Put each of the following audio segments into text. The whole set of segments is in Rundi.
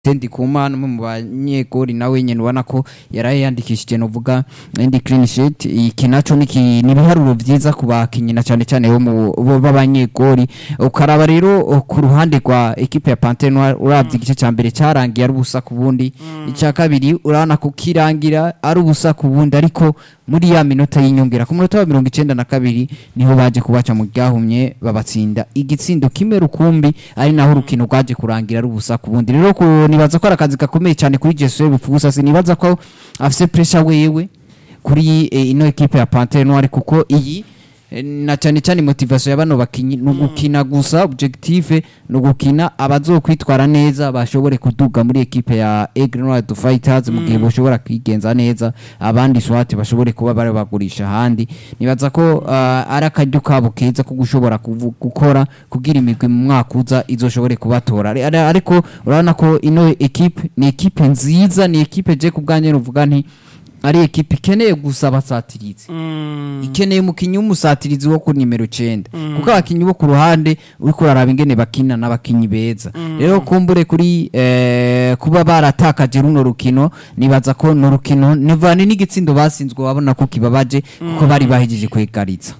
Tendi Kumana umwe mu banyegori nawe nyene ubona ko yaraye yandikishije novuga indi clean sheet iki naco ni ki- ni ibiharuro vyiza ku bakinyi na cane cane bo mu bo b'abanyegori ukaraba rero uh, ku ruhande rwa equipe ya Panthère Noire uravye igice ca mbere carangiye ari ubusa ku bundi ica kabiri urabona ko kirangira ari ubusa ku bundi ariko muri ya minota y'inyongera ku munota wa mirongo icenda na kabiri niho baje kubaca mu ryahumye babatsinda igitsindo kimwe rukumbi ari naho urukino rwaje kurangira ari ubusa ku bundi rero ku- nibaza ko ari akazi gakomeye cyane kuri Jesuel Bupfugusa sinibaza ko afise pressure wewe kuri eh, ino equipe ya Panthère Noire kuko iyi eh, na cyane cyane motivation ya bano bakinyi ni ugukina gusa objective ni ugukina abazokwitwara neza bashobore kuduga muri equipe ya Aigle Noire du Fighters mu gihe bashobora kwigenza neza abandi swati bashobore kuba bari bagurisha ahandi nibaza ko ah, ari akaryo kabo keza ko gushobora kuvu- gukora kugira imigwi mu mwaka uza izoshobore kubatora Ari- ari- ariko urabona ko ino equipe ni equipe nziza ni equipe je ku bwanjye nuvuga nti ari equipe ikeneye gusa abasatirizi ikeneye umukinyi w'umusatirizi wo ku nimero 9 kuko abakinyi bo ku ruhande uriko uraraba ingene bakina n'abakinyi beza rero kumbure kuri eh, kuba baratakaje runo rukino nibaza ko no rukino nivane n'igitsindo basinzwe babona ko kibabaje kuko bari bahejeje kwegaritsa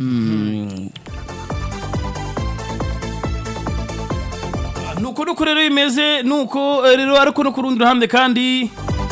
nuko nuko rero bimeze nuko eh, rero ariko no ku rundi ruhande kandi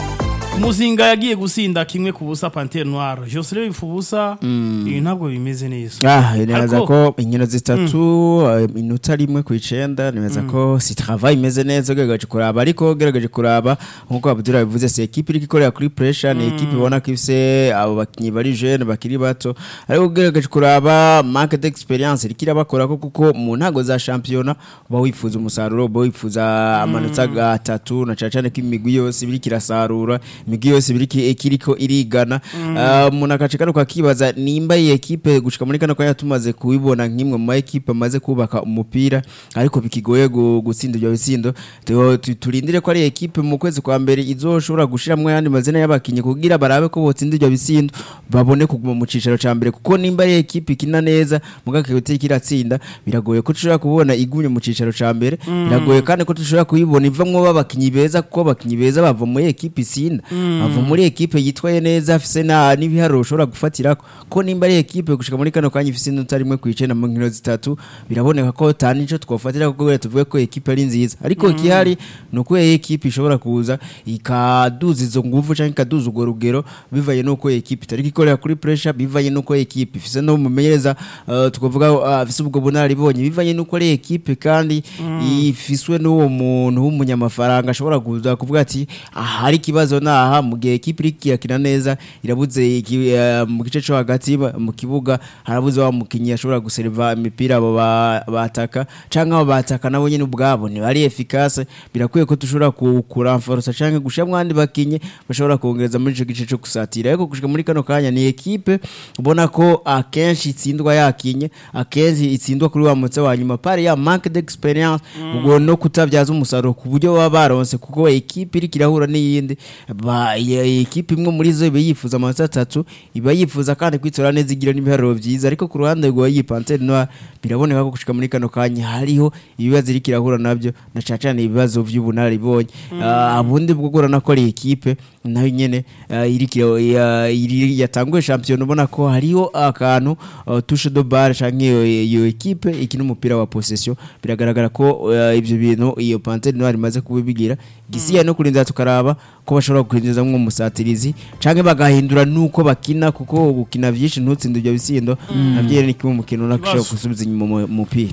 muzinga yagiye gusinda kimwe ku busa pantere noire jose rero bifu ubusa ibi ntabwo bimeze neza Ah, nibaza Ariko- ko inkino zitatu eh, inota rimwe ku icenda nibaza ko si travail imeze neza ugerageje kuraba ariko ugerageje kuraba nkuko Abdul bivuze si equipe iri ikorera kuri pressure ni equipe ibona ko ifise abo bakinyi bari jeune bakiri bato ariko ugerageje kuraba manque d'experience iri kirabakora ko kuko mu ntago za championnat uba wifuza umusaruro uba wifuza amanota gatatu na cane cane ko imigwi yose biri kirasarura imigwi yose biri ki- kiriko irigana Ah, umuntu agace kano kakibaza nimba iyi ekipe gushika muri kano kanya tumaze kubibona nk'imwe mu ma ekipe amaze kubaka umupira ariko bikigoye gu- gutsinda ibyo bitsindo tu- tu- turindire ko ari ekipe mu kwezi kwa mbere izoshobora gushiramwo ayandi mazina y'abakinyi kugira barabe ko botsinda ibyo bitsindo babone kuguma mu cicaro ca mbere kuko nimba ari ekipe ikina neza muga kibutse kiratsinda biragoye ko tushobora kubona igumye mu cicaro ca mbere biragoye kandi ko tushobora kuyibona ivamwo b'abakinyi beza kuko abakinyi beza bava muri ekipe isinda bava muri ekipe yitwaye neza afise na n'ibiharuro ushobora gufatirako ko nimba ari ekipe gushika muri kano kanya ifise inota rimwe ku icenda mu nkino zitatu biraboneka ko ta nico twofatira kuko tuvuge ko ekipe ari nziza ariko ikihari ni uko iyi ekipe ishobora kuza ikaduza izo nguvu canke ikaduza urwo rugero bivanye n'uko ekipe itariko ikorera kuri pressure bivanye n'uko ekipe ifise no mumenyereza uh, tukavuga uh, afise ubwo bunararibonye bivanye n'uko ari ekipe kandi ifiswe n'uwo muntu w'umunyamafaranga ashobora kuza kuvuga ati ahari ikibazo naha mu gihe ekipe iri kirakina neza irabuze iki- eh, mu gice cyo hagati ba- mu kibuga harabuze wa mukinyi ashobora guseriva imipira abo ba- bataka canke abo bataka nabo nyene ubwabo ntibari efficace birakwiye ko dushobora ku- kuramforosa canke gushiramwo abandi bakinyi bashobora kongereza muri ico gice cyo gusatira ariko gushika muri kano kanya ni ekipe ubona ko akenshi itsindwa yakinye akenshi itsindwa kuri wa mutse wa nyuma pari ya manque d'experience ubwo no kutabyaza umusaruro ku buryo baba baronse kuko ekipe iri kirahura n'iyindi ba ya- ekipe imwe muri zo iba yifuza amanota atatu iba yifuza kandi kwitora neza igira n'ibiharuro byiza ariko ku ruhande rwa iyi Panthère Noire biraboneka ko gushika muri kano kanya hariho ibibazo iri kirahura nabyo na cane cane ibibazo vy'ubunararibonye Ah, ubundi bwo gurana ko ari ekipe nayo nyene ah, iri kira- ya- iri- yatanguye shampiyona ubona ko hariho akantu ah, touche de balle canke iyo iyo ekipe ikina umupira wa possession biragaragara ko ah, ivyo bintu iyo Panthère Noire imaze kubibigira gisiya no kurinda tukaraba ko bashobora kwinjiza mwo umusatirizi canke bagahindura nuko bakina kuko gukina vyinshi ntutsinde ibyo bisindo navyo ni kimwe mu kintu nakishobora Ibibazo. gusubiza inyuma mu mupira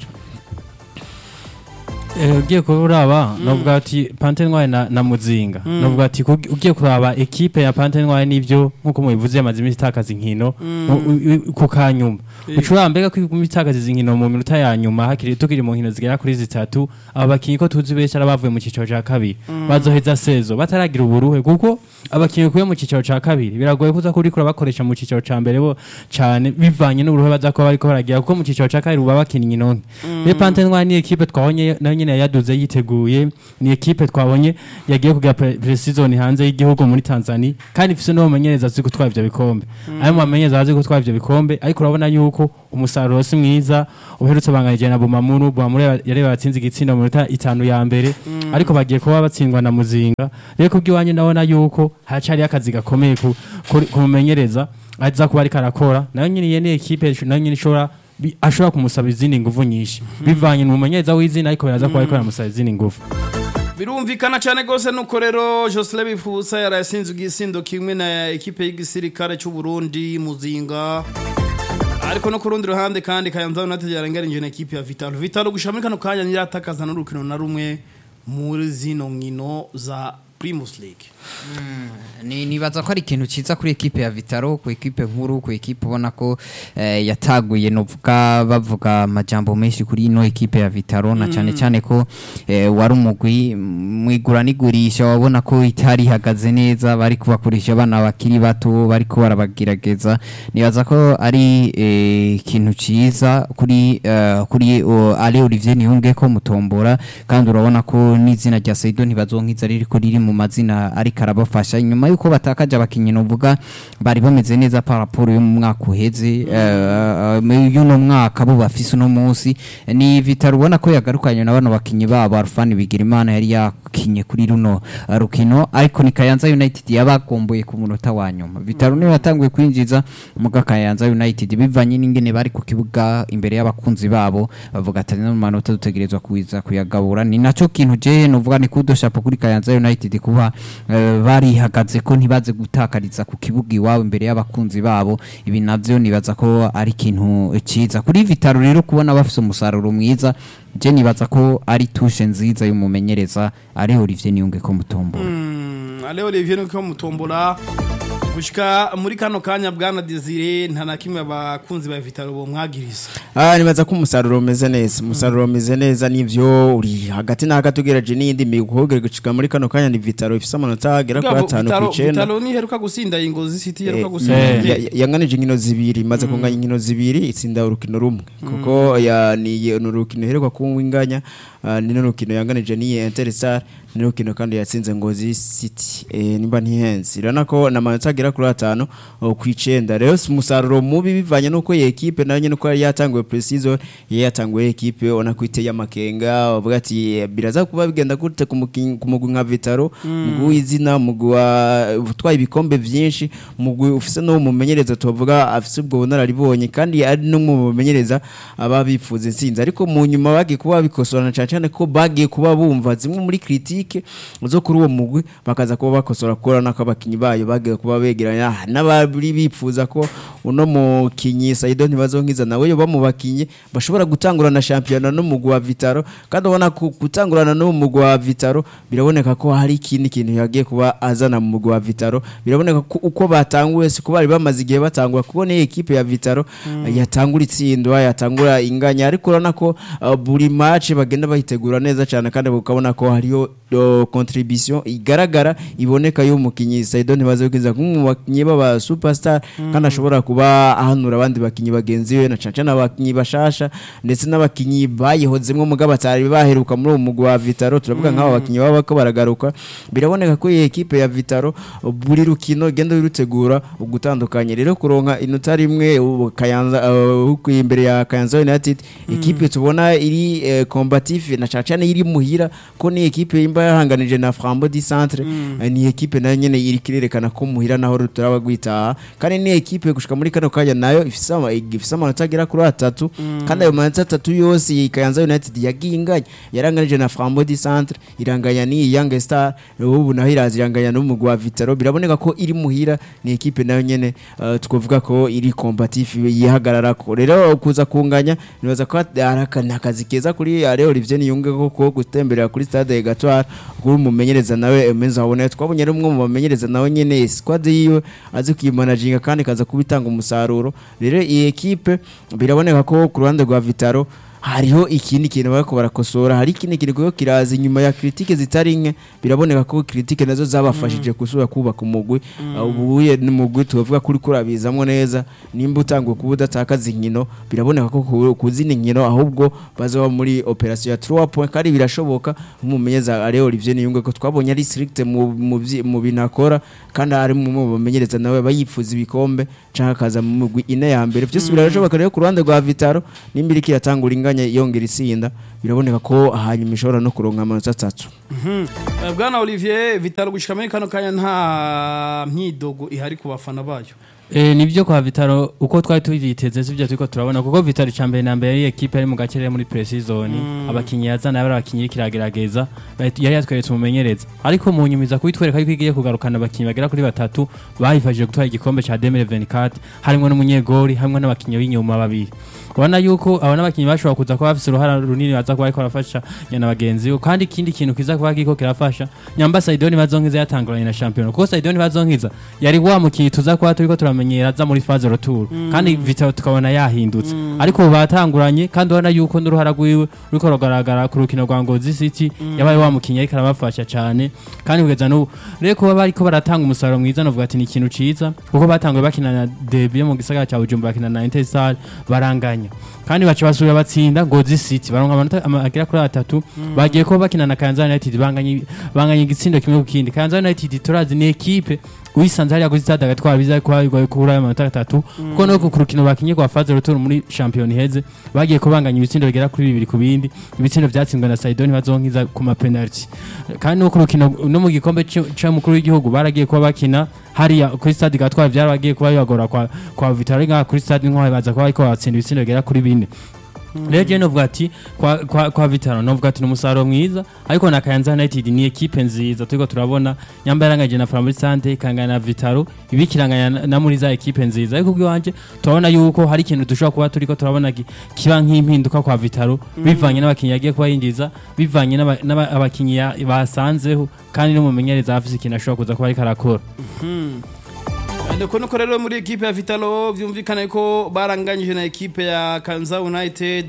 Eh, ugiye kuba uraba novuga ati Panthère Noire na, na Muzinga novuga ati kugi- ugiye kuraba ekipe ya Panthère Noire nivyo nkuko mubivuze yamaze imisi itakaza inkino mu- u- u- ku kanyuma ucuraba mbega ko iguma itakaza izi nkino mu minota ya nyuma hakiri tukiri mu nkino zigera kuri zitatu aba bakinyi ko tuzi benshi ari bavuye mu cicaro ca kabiri bazoheza sezo bataragira uburuhe kuko abakinyi kuye mu cicaro ca kabiri biragoye kuza kurikura bakoresha mu cicaro ca mbere bo cane bivanye n'uburuhe baza kuba bariko baragira kuko mu cicaro ca kabiri uba bakina inkino nke rero Panthère Noire ni ekipe twabonye nayo nyene nyine yaduze yiteguye ni ekipe twabonye yagiye kugira pre- pre-season hanze y'igihugu muri Tanzania kandi ifise no bamenyereza azi gutwara ivyo bikombe ayo mu bamenyereza azi gutwara ivyo bikombe ariko urabona yuko umusaruro si mwiza uherutse banganije na Bumamuru Bumamuru yari batsinze igitsinda mu minota itanu ya mbere ariko bagiye kuba batsindwa na Muzinga rero kubw'iwanyu ndabona yuko hacari akazi gakomeye ku- kuri- kumumenyereza aza kuba ariko arakora nayo nyine iyo ni ekipe nayo nyine ishobora bi- ashobora kumusaba izindi nguvu nyinshi bivanye mu mumenyereza w'izina ariko biraza kuba ariko aramusaba izindi nguvu birumvikana cyane rwose nuko rero Jocelyn Bifusa yarasinze igisindo kimwe na ekipe y'igisirikare cy'u Burundi Muzinga ariko no ku rundi ruhande kandi Kayanza United yarangarinje na ekipe ya Vitalo Vitalo gushira muri kano kanya niratakaza n'urukino na rumwe muri zino nkino za Primus League ni nibaza ko ari ikintu cyiza kuri ekipe ya Vitaro ku ekipe nkuru ku ekipe ubona ko eh, yataguye novuga bavuga amajambo menshi kuri ino ekipe ya Vitaro na cyane cyane ko eh, wari umugwi mwigura nigurisha wabona ko itari ihagaze neza bari kubakoresha abana bakiri bato bari ko barabagerageza nibaza ko ari eh, ikintu cyiza kuri eh, kuri uh, Ale Olivier Niyunge ko mutombora kandi urabona ko n'izina rya Saido ntibazonkiza riri ko riri mu mazina ariko arabafasha nyuma yuko batakaje abakinnyi novuga bari bameze neza par rapport yo mu mwaka uheze eh, eh, y'uno mwaka bo bafise uno munsi ni Vitaro ubona ko yagarukanye na bano bakinnyi babo Alfani Bigirimana yari yakinye kuri runo eh, rukino ariko ni Kayanza United yabagomboye ku munota wa nyuma Vitaro niyo yatanguye kwinjiza muga Kayanza United bivanye n'ingene bari ku kibuga imbere y'abakunzi babo bavuga ati no manota dutegerezwa kuiza kuyagabura ni naco kintu je novuga ni kudo shapo kuri Kayanza United kuba eh, barihagaze ko ntibaze gutakariza ku kibuga iwabo imbere y'abakunzi babo ibi navyo nibaza ko ari ikintu ciza kuri Vitaro rero kubona bafise umusaruro mwiza je nibaza ko ari tushe nziza y'umumenyereza ari Olivier Niyunge ko mutombora Mm, Ale Olivier nuko mutombola gushika muri kano kanya bwana Desire nta na kimwe abakunzi ba Vitalo bo mwagiriza Ah nibaza ko umusaruro umeze neza umusaruro umeze neza nivyo uri hagati na hagati ugeraje n'iyindi migogere gushika muri kano kanya ni Vitaro ifise amanota agera kuri Bwabo, atanu Vitalo ku icenda Vitalo ni heruka gusinda ingozi City heruka Eh, gusinda eh, Inge- ya- ya- yanganije inkino zibiri imaze kunganya inkino zibiri itsinda urukino rumwe kuko ya ni ni urukino iheruka kuwinganya ah, ni n'urukino yanganije n'iyi Interstar ni n'urukino kandi yatsinze Ngozi City eh, nimba ntihenze irana ko na manota agera kuri atanu oh, ku icenda rero si umusaruro mubi bivanye nuko iyi ekipe nayo nyene uko yari yatanguye pre-season yari yatanguye ekipe ubona ko iteye amakenga bavuga ati eh, biraza kuba bigenda gute ku mukin- ku mugwi nka Vitaro mugwi w'izina mugwi wa- utwaye ibikombe vyinshi mugwi ufise no mumenyereza tuvuga afise ubwo bunararibonye kandi ari no mu bamenyereza aba bifuza intsinzi ariko mu nyuma bagiye kuba bikosorana cyane cyane ko bagiye kuba bumva zimwe muri critique zo kuri uwo mugwi bakaza kuba bakosora kora nako abakinyi bayo bagiye kuba begeranya ah, n'abari bifuza ko uno mukinyi Saido ntibazonkiza nawe yo bamubakinye bashobora gutangurana shampiyona n'umugwi wa Vitaro kandi ubona ko gutangurana n'umugwi wa Vitaro biraboneka ko hari ikindi kintu yagiye kuba azana mu mugwi wa Vitaro biraboneka ko uko batanguye si ko bari bamaze igihe batangura kubona iyi ekipe ya Vitaro uh, yatangura itsindwa yatangura inganya ariko urabona ko uh, buri match bagenda bayitegura neza cyane kandi ukabona ko hariyo uh, contribution igaragara iboneka y'umukinyi Saido ntibaze kwiza nk'umwe mu bakinyi baba superstar kandi ashobora kuba ahanura abandi bakinyi bagenzi we na caca n'abakinyi bashasha ndetse n'abakinyi bayihozemwo mugabo batari baheruka muri uwo mugwi wa Vitaro turavuga nk'abo bakinyi baba ko baragaruka biraboneka ko iyi ekipe ya Vitaro uh, buri rukino igenda rutegura ugutandukanye rero kuronka inota rimwe ubu Kayanza uh, huku imbere ya Kayanza United ekipe tubona iri eh, combatif na caca iri muhira ko ni ekipe imba yahanganije na Frambo di Centre eh, ni ekipe nayo nyene iri kirerekana ko muhira naho ruturaba gwitaha kandi ni ekipe gushika muri kano kanya nayo ifise ama- ifise amanota agera kuri atatu kandi ayo manota atatu yose iyi Kayanza United yagiye inganya yaranganije na Frambo di Centre iranganya ni Young Star ubu naho iraza iranganya n'umugwi wa Vitaro biraboneka ko iri muhira ni ekipe nayo nyene uh, twavuga ko iri combatif yihagarara ko rero kuza kunganya nibaza ko ari aka- ni akazi keza kuri Alain Olivier Niyunge ko gutemberera kuri stade Gatoire kuri umumenyereza nawe Emenza Haboneye twabonye ari umwe mu bamenyereza nawe nyene squad yiwe azi kuyimanaginga kandi kaza kubitanga umusaruro rero iyi ekipe biraboneka ko ku ruhande rwa Vitaro hariho ikindi kintu bariko barakosora hari ikindi kintu kiriko kiraza inyuma ya kritike zitari nke biraboneka ko kritike nazo zabafashije gusubira kubaka umugwi ubuye n'umugwi tuvuga kuri kurabizamwo neza nimba utanguye kuba udatakaza inkino biraboneka ko ku- ku zindi nkino ahubwo bazoba muri operation ya 3 point kandi birashoboka nk'umumenyeza Alain Olivier Niyunge ko twabonye ari strict mu mu vyi- mu bintu akora kandi ari mu mu bamenyereza nawe bayifuza ibikombe canke akaza mu mugwi ine ya mbere byose birashoboka rero ku ruhande rwa Vitaro nimba iriko iratangura inganya yongera isinda biraboneka ko hanyuma ishobora no kuronka amanota atatu Eh, bwana olivier vitaro gushika muri kano kanya nta myidogo ihari ku bafana bayo E, nibyo kwa Vitaro uko twari tuvyiteze sivyo turiko turabona kuko Vitaro cambere na mbere yari equipe ari mu gacerere muri pre-season abakinyi yazana yari abakinyi kiragerageza yari yatweretse umumenyereza ariko mu nyumiza kubitwereka yuko igiye kugarukana abakinyi bagera kuri batatu bayifashije gutwara igikombe ca 2024 harimo n'umunyegori hamwe n'abakinyi b'inyuma babiri ubona yuko aba n'abakinyi bashobora kuza kuba bafise uruhara runini baza kuba bariko barafasha nyana bagenzi bo kandi ikindi kintu kiza kuba kiriko kirafasha nyamba Saidoni bazonkiza yatanguranye na champion kuko Saidoni bazonkiza yari wa mukinyi tuza kuba turiko turamenyera aza muri phase retour kandi Vitao tukabona yahindutse ariko ubu batanguranye kandi ubona yuko n'uruhara rwiwe ruriko rugaragara ku rukino rwa Ngozi City yabaye wa mukinyi ariko arabafasha cyane kandi kugeza n'ubu rero kuba bariko baratanga umusaruro mwiza novuga ati ni ikintu ciza kuko batanguye bakina na Derby yo mu gisagara cya Bujumbura bakina na Interstar baranganya kandi baca basubira batsinda Ngozi City baronka amanota ama- agera kuri atatu bagiye kuba bakina na Kayanza United banganye banganye igitsindo kimwe ku kindi Kayanza United turazi ni equipe uyisanze hariya kuri stade agatwara biza kuba bigoye kubura ayo manota atatu kuko no ku rukino bakinye rwa phase retour muri champion heze bagiye kubanganya ibitsindo bigera kuri bibiri ku bindi ibitsindo byatsinzwe na Saidoni bazonkiza ku ma penalty kandi no ku rukino no mu gikombe cy'umukuru w'igihugu baragiye kuba bakina hariya kuri stade gatwara byarabagiye kuba bibagora kwa kwa Vitaro nka kuri stade nk'aho baza kuba ariko batsinda ibitsindo bigera kuri bine rero jewe novuga ati kwa, kwa, kwa Vitaro novuga ati ni umusaruro mwiza ariko na Kayanza United ni equipe nziza turiko turabona nyamba yaranganye na Flambeau Sante ikangana na Vitaro ibikiranganya na, na muri za equipe nziza ariko bw'iwanje turabona yuko hari ikintu dushobora kuba turiko turabona ki- kiba nk'impinduka kwa Vitaro bivanye n'abakinyi yagiye kuba yinjiza bivanye n'aba- n'aba- abakinyi ya- basanzeho kandi n'umumenyereza afise ikintu ashobora kuza kuba ariko arakora ndeko nuko rero muri ekipe ya vitalo byumvikana ko baranganyije na ekipe ya kanza united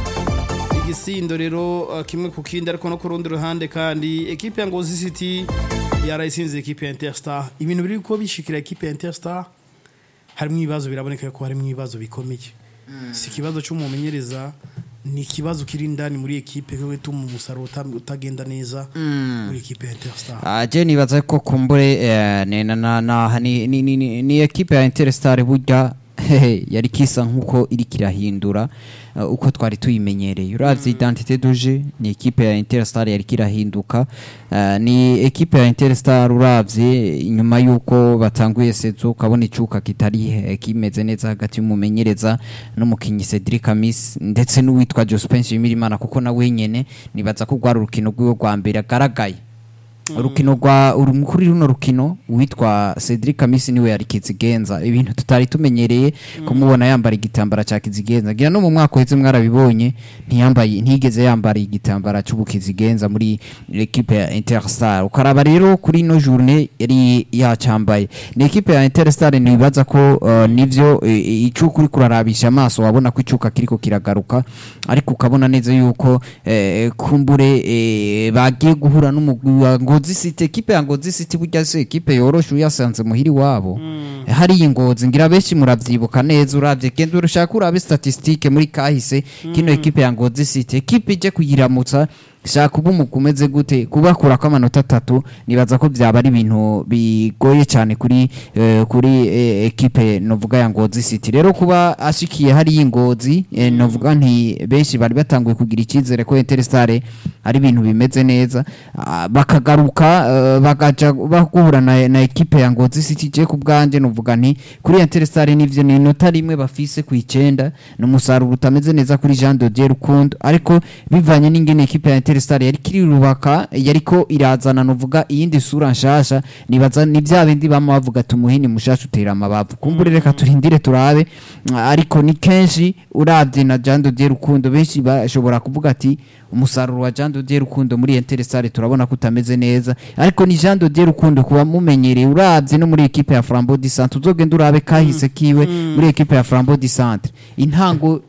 igisindo rero uh, kimwe ku kindi ariko no ku rundi ruhande kandi ekipe ya ngozi city yarayisinze ekipe ya interstar ibintu biri ko bishikira ekipe ya interstar harimo ibibazo biraboneka ko harimo ibibazo bikomeye si ikibazo cy'umumenyereza ni ikibazo kiri indani muri ekipe ko gituma umusaruro uta- utagenda neza muri ekipe ya interstar Ah, je nibaza ko kumbure eh, ni, na, na, na, ni, ni, ni, ni, ni ekipe ya Interstar burya hehe, yari kisa nkuko iri kirahindura uh, uko twari tuyimenyereye uravye identité duje ni ekipe ya Interstar yari kirahinduka uh, ni ekipe ya Interstar uravye inyuma yuko batanguye sezo ukabona icuka kitari eh, kimeze neza hagati y'umumenyereza n'umukinyi Cedric Amis ndetse n'uwitwa Jospin Shimirimana kuko nawe nyene nibaza ko rwari urukino rwiwe rwa mbere agaragaye urukino rwa uru kuri runo rukino witwa Cedric Kamisi niwe yari kizigenza ibintu tutari tumenyereye kumubona yambara igitambara cya kizigenza ngira no mu mwaka uheze mwarabibonye ntiyambaye ntigeze yambara igitambara cy'ubukizigenza muri equipe ya Interstar ukaraba rero kuri ino journée yari yacambaye ni equipe ya Interstar nibaza ko uh, nivyo eh, icuka uri kurarabisha amaso wabona ko icuka kiriko kiragaruka ariko ukabona neza yuko eh, kumbure eh, bagiye guhura n'umugwi wa Ngozi City equipe ya Ngozi City burya se equipe yoroshe uyasanze muhiri wabo hari iyi Ngozi ngira benshi muravyibuka neza uravye genda urushaka urabe statistique muri kahise kino equipe ya Ngozi City equipe ije kuyiramutsa shaka uba umugwi umeze gute kubakura ko amanota atatu nibaza ko byaba ari ibintu bigoye cyane kuri eh, kuri eh, ekipe novuga ya Ngozi City rero kuba ashikiye hari y'ingozi eh, novuga nti benshi bari batanguye kugira icyizere ko Interstar ari ibintu bimeze neza Ah, bakagaruka eh, bagaja bahura na, na ekipe ya Ngozi City je ku bwanje novuga nti kuri Interstar nivyo ni inota rimwe bafise ku icenda n'umusaruro utameze neza kuri Jean de Dieu Rukundo ariko bivanye n'ingene ekipe ya Interstar yari kirirubaka yariko irazana novuga iyindi sura nshasha nibaza ni bya bindi bama bavuga tumuhini mushasha utera amabavu kumbure reka turindire turabe mm, ariko ni kenshi uravye na Jean de Dieu Rukundo benshi bashobora kuvuga ati umusaruro wa Jean de Dieu Rukundo muri Interstar turabona ko utameze neza ariko ni Jean de Dieu Rukundo kuba mumenyereye uravye no muri ekipe ya Flambeau du Centre uzogenda urabe kahise kiwe muri ekipe ya Flambeau du Centre intango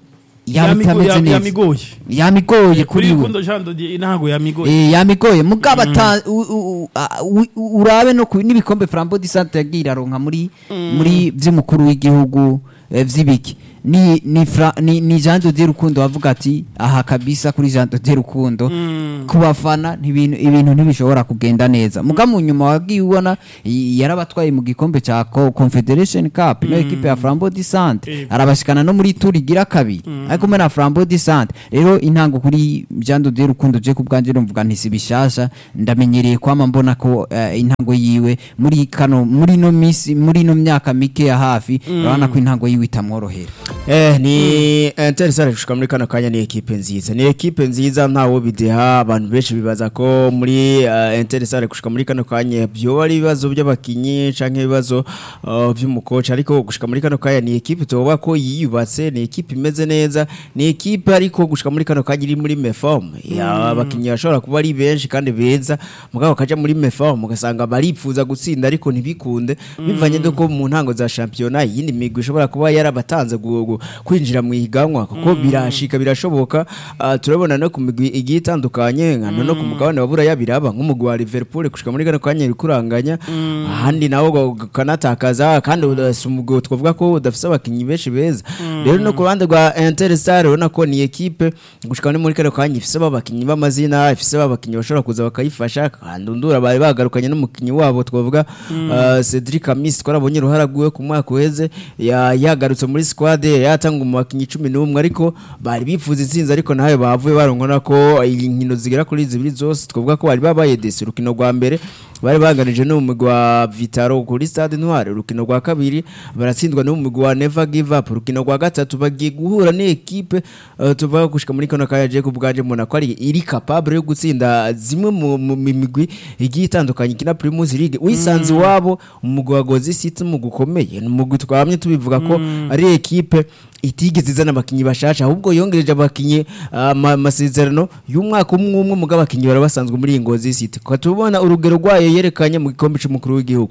yaba Yamigo- itameze ya- neza yamigoye yamigoye kuri kuri we rukundo Jean de Dieu ntago yamigoye Eh, yamigoye mugabo ata u- u- a- u- u- urabe no ku n'ibikombe Flambeau du Centre yagiye iraronka muri muri vy'umukuru w'igihugu eh, vy'ibiki ni ni Fra- ni, ni Jean de Dieu Rukundo wavuga ati aha kabisa kuri Jean de Dieu Rukundo ku bafana ntibintu ibintu ntibishobora kugenda neza muga mu nyuma wagiye ubona y- yarabatwaye mu gikombe ca Co- Confederation Cup no equipe ya Flambeau du Centre Ego. arabashikana no muri tour igira kabiri ariko mena Flambeau du Centre rero intango kuri Jean de Dieu Rukundo je kubwanje numvuga nti si bishasha ndamenyereye kwama mbona ko eh, intango yiwe muri kano muri no misi muri no myaka mike ya hafi urabona ko intango yiwe itamworohera Eh, ni Interstar gushika muri kano kanya ni ekipe nziza ni ekipe nziza ntawo bideha abantu benshi bibaza ko muri uh, Interstar gushika muri kano kanya byo ari ibibazo by'abakinyi canke ibibazo uh, by'umukoci ariko gushika muri kano kanya ni ekipe toba ko yiyubatse ni ekipe imeze neza ni ekipe ariko gushika muri kano kanya iri muri meform ya abakinyi bashobora kuba ari benshi kandi beza mugabo kaja muri meform ugasanga baripfuza gutsinda ariko ntibikunde bivanye nuko mu ntango za championnat yindi migwi ishobora kuba yarabatanze gu- gu- kwinjira mu ihiganwa kuko birashika birashoboka Ah, turabona no ku migwi igiye itandukanye nka no ku mugabane wa buraya biraba nk'umugwi wa Liverpool gushika muri kano kanya iri kuranganya ahandi nawo kanatakaza kandi udafise umugwi twavuga ko udafise abakinyi benshi beza rero no ku ruhande rwa Interstar urabona ko ni ekipe gushika no muri kano kanya ifise abakinyi b'amazina ifise abakinyi bashobora kuza bakayifasha kandi undura bari bagarukanye n'umukinyi wabo twavuga ah, Cedric Amis twarabonye uruhara rwiwe ku mwaka uheze ya- yagarutse muri squad yatanga mu bakinyi 11 ariko bari bifuza intsinzi ariko nawe bavuye baronkona ko inkino zigera kuri zibiri zose twavuga ko bari babaye desi urukino rwa mbere bari baganije n'umugwi wa Vitaro kuri Stade Noire urukino rwa kabiri baratsindwa n'umugwi wa Never Give Up urukino rwa gatatu bagiye guhura n'ekipe uh, tuvuga gushika muri kano kanya je kubwaje mona ko ari iri capable yo gutsinda zimwe mu mu migwi igiye itandukanye kina Primus League wisanze wabo umugwi wa Gozi City mu gukomeye ni umugwi twamye tubivuga ko ari ekipe itigeze izana abakinyi bashasha ahubwo yongereje abakinyi ah, ama- amasezerano y'umwaka umwe umwe mugabo abakinyi barabasanzwe muri iyi Ngozi City kwa tubona urugero rwayo yerekanye mu gikombe cy'umukuru w'igihugu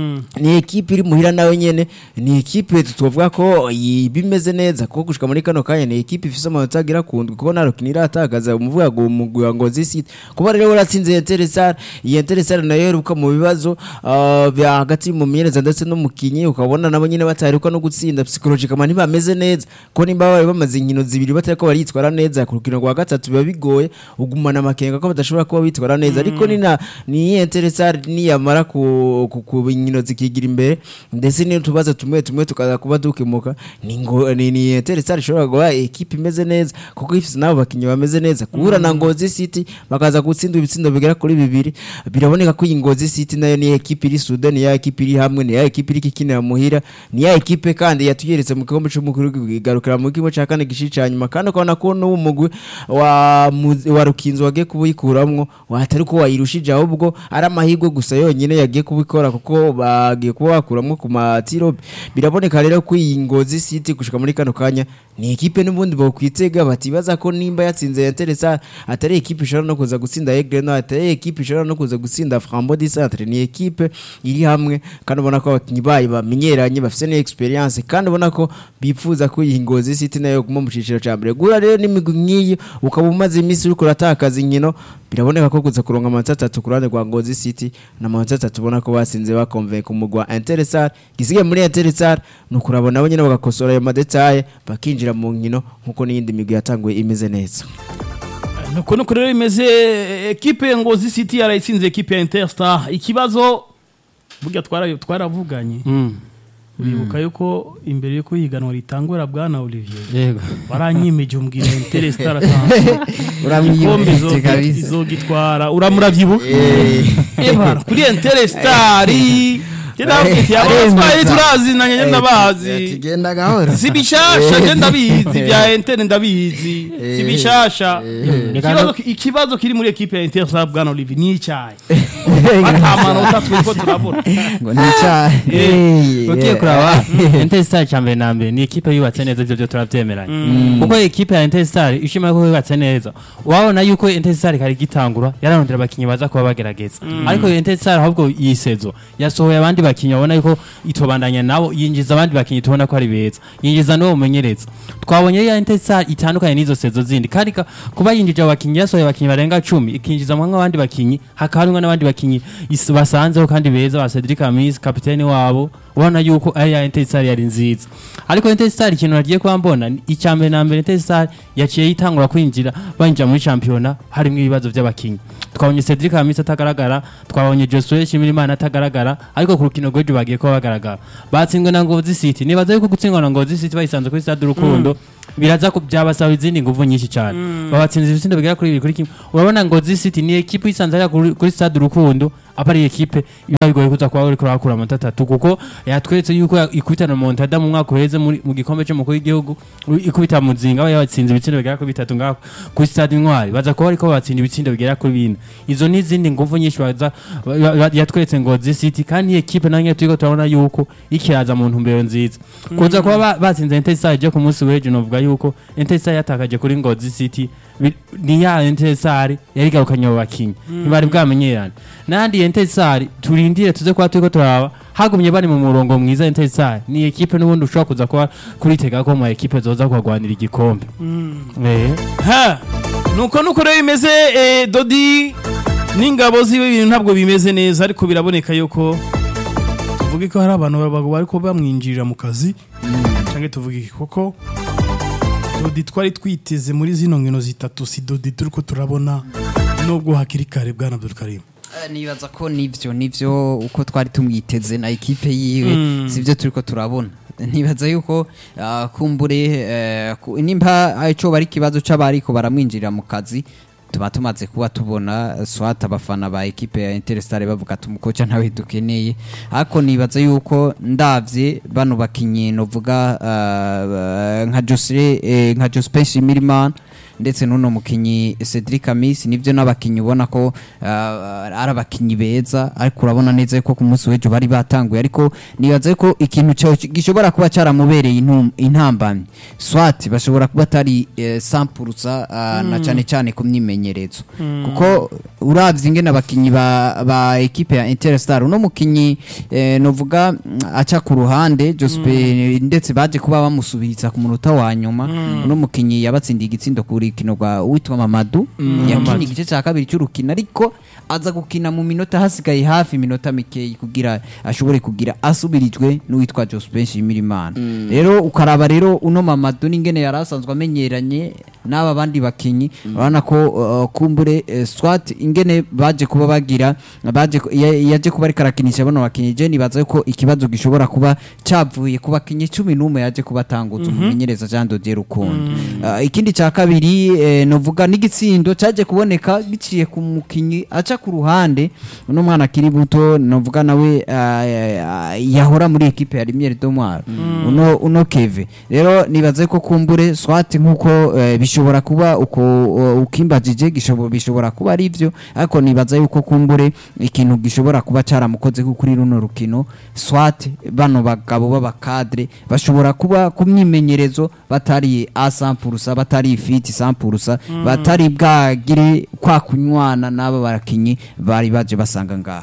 ni ekipe iri muhira nawe nyene ni ekipe tuvuga ko yi- bimeze neza kuko gushika muri kano kanya ni ekipe ifise amanota agira kundwi kuko nta rukino iratakaza umuvuga ngo umugwi wa Ngozi City kuba rero waratsinze Interstar iyi Interstar nayo iheruka mu bibazo ah, bya hagati mu menyereza ndetse n'umukinyi ukabona nabo nyene bataheruka no gutsinda psychologically ntibameze neza ko nimba bari bamaze inkino zibiri batariko baritwara neza ku rukino rwa gatatu biba bigoye ugumana amakenga ko badashobora kuba bitwara neza ariko ni na ni Interstar niyamara ku ku- ku inkino zikigira imbere ndetse niyo tubaza tumwe tumwe tukaza kuba dukemuka ni ngo ni ni Interstar ishobora guha ekipe imeze neza kuko ifite nabo bakinyi bameze neza guhura na Ngozi City bakaza gutsinda ibitsindo bigera kuri bibiri biraboneka ko iyi Ngozi City nayo ni ekipe iri Sudan ni ya ekipe iri hamwe ni ya ekipe iri kikinira muhira ni ya ekipe kandi yatuyeretse mu gikombe cy'umukuru igarukira mu gikombe cya kane gishi cya nyuma kandi ukabona ko n'uwo mugwi wa mu- wa Rukinzo wagiye kubikuramwo watari ko wayirushije ahubwo ari amahirwe gusa yonyine yagiye kubikora kuko bagiye kuba bakuramwo ku matiro biraboneka rero ko iyi Ngozi City gushika muri kano kanya ni ekipe n'ubundi bokwitega batibaza ko nimba yatsinze Interesa atari ekipe ishobora no kuza gutsinda Aigle Noir atari ekipe ishobora no kuza gutsinda Frambo du Centre ni ekipe iri hamwe kandi ubona ko abakinyi bayo bamenyeranye bafite ni experience kandi ubona ko bifuza ko iyi Ngozi City nayo guma mu ciciro ca mbere gura rero n'imigwi nk'iyi ukaba umaze iminsi uriko uratakaza inkino biraboneka ko kuza kuronka amanota atatu ku ruhande rwa Ngozi City n'amanota atatu ubona ko basinze bakonvenka umugwi wa Interstar gisigaye muri Interstar ni ukurabona nabo nyene bagakosora ayo madetaye bakinjira mu nkino nk'uko n'iyindi migwi yatanguye imeze neza nuko nuko rero imeze ekipe ya ngozi city yarayitsinze ekipe ya interstar ikibazo burya twara- twaravuganye uribuka yuko imbere yuko ihiganwa ritangura bwana olivier yego waranyimeje umbwira interstar atanze igikombe uramwiyumvise izogi- kabisa izogitwara uramurabyibuka ebara kuri interstar abatwaye turazinanye njye ndabazi tugenda gahoro si bishasha njye ndabizi bya interne ndabizi si bishasha Reka Ikibazo no- ki- ikibazo kiri muri ekipe ya interstar bwana olivier ni icyayi atamanota turiko turabona ngo ni icyaha ugiye kuraba Interstar cya mbere na mbere ni ikipe yubatse neza ibyo byo turabyemeranya kuko ikipe ya Interstar ishimira ko yubatse neza wabona yuko Interstar kari gitangura yararondera abakinnyi baza kuba bagerageza ariko iyo Interstar ahubwo yisezo yasohoye abandi bakinnyi babona yuko itobandanya nabo yinjiza abandi bakinnyi tubona ko ari beza yinjiza n'uwo mumenyereza twabonye ya Interstar itandukanye n'izo sezo zindi kandi ka- kuba yinjije abakinnyi yasohoye abakinnyi barenga cumi ikinjizamwo nk'abandi bakinnyi hakaba harimwo n'abandi bakinnyi is- basanzeho kandi beza ba Cedric Amis kapiteni wabo ubona yuko ari ya Interstar yari nziza ariko Interstar ikintu nagiye kuba mbona ni icya mbere na mbere Interstar yaciye yitangura kwinjira banjira muri championa harimo ibibazo by'abakinnyi twabonye Cedric Amis atagaragara twabonye Josué Shimirimana atagaragara ariko ku rukino rw'ejo bagiye kuba bagaragara batsinzwe na Ngozi City nibaza yuko gutsindwa na Ngozi City bayisanze kuri stade Urukundo biraza ku byabasaba izindi nguvu nyinshi cyane babatsinze ibitsindo bigera kuri bibiri kuri kimwe urabona Ngozi City ni ekipe isanze hariya kuri kuri stade Urukundo aba ari ekipe biba bigoye kuza kuba uriko urakura amanota atatu kuko yatweretse yuko ya- ikubitana Montada mu mwaka uheze muri- mu gikombe cy'umukuru w'igihugu u- ikubita muzinga aba yabatsinze ibitsindo bigera kuri bitatu ngaho kuri stade Intwari baza kuba ariko batsinda ibitsindo bigera kuri bine izo ni izindi nguvu nyinshi baza ba- ba- yatweretse Ngozi City kandi iyi ekipe nange turiko turabona yuko ikiraza mu ntumbero nziza kuza kuba ba- batsinze Interstar je ku munsi w'ejo novuga yuko Interstar yatakaje kuri Ngozi City bi- ni ya Interstar yari garukanye abo bakinyi ntibari bwamenyerane n'ahandi Interstar turindire tuze kuba turiko turaba hagumye bari mu murongo mwiza Interstar ni ekipe n'ubundi ushobora kuza kuba kuritega ko mu ekipe zoza kuhagwanira igikombe eh ha nuko nuko rero bimeze eh, dodi n'ingabo ziwe ibintu ntabwo bimeze neza ariko biraboneka yuko tuvuge ko hari abantu baba ariko bamwinjirira mu kazi cyangwa tuvuge iki koko dodi twari twiteze muri zino nkino zitatu si dodi turi ko turabona nubwo hakiri kare bwana Abdulkarim Eh, nibaza ko nivyo nivyo uko twari tumwiteze na ekipe yiwe sivyo turiko turabona nibaza yuko ah, kumbure eh, ku- nimba ico bari ikibazo c'abariko baramwinjirira mu kazi tuba tumaze kuba tubona swat abafana ba ekipe ya Interstar bavuga ati umukoca ntawe dukeneye ariko nibaza yuko ndavye bano bakinyi novuga ah, nka Josre eh, nka Jospe Shimirimana ndetse n'uno mukinyi Cedric Amis nivyo n'abakinyi ubona ko ah, ari abakinyi beza ariko urabona neza yuko ku munsi w'ejo bari batanguye ariko nibaza ko ikintu cyo gishobora kuba cyaramubereye intum- intambamyi swat bashobora kuba atari eh, sampurusa ah, na cyane cyane ku myimenyerezo kuko uravye ingene abakinyi ba, ba ekipe ya Interstar uno mukinyi eh, novuga mm, aca ku ruhande Jospe ndetse baje kuba bamusubiriza ku munota wa nyuma uno mukinyi yabatsindiye igitsindo ku rukino rwa witwa Mamadou yakiniye igice cya kabiri cy'urukino ariko aza gukina mu minota hasigaye hafi iminota mikeyi kugira ashobore kugira asubirijwe n'uwitwa Jospe Nshimirimana rero ukaraba rero uno Mamadou n'ingene yari asanzwe amenyeranye n'aba bandi bakinyi urabona ko uh, kumbure eh, swat ingene baje kuba bagira baje ku- ya- yaje kuba ariko arakinisha bano bakinyi je nibaza ko ikibazo gishobora kuba cavuye ku bakinyi cumi n'umwe yaje kuba atangutse umumenyereza Jean Dodier Rukundo Uh, ikindi cya kabiri eh, novuga n'igitsindo cyaje kuboneka giciye ku mukinyi aca ku ruhande uno mwana akiri muto novuga nawe ah, ah, yahora muri ekipe ya Lumiere de Moire uno uno Keve rero nibaze ko kumbure swat nkuko eh, bishobora kuba uko uh, ukimbajije gishobora bishobora kuba ari byo ariko nibaza yuko kumbure ikintu gishobora kuba cyaramukoze ko kuri runo rukino swat bano bagabo b'abakadre bashobora kuba ku myimenyerezo batari asampurusa batari fiti sampurusa batari bwagire kwa kunywana n'aba barakinyi bari baje basanga ngaha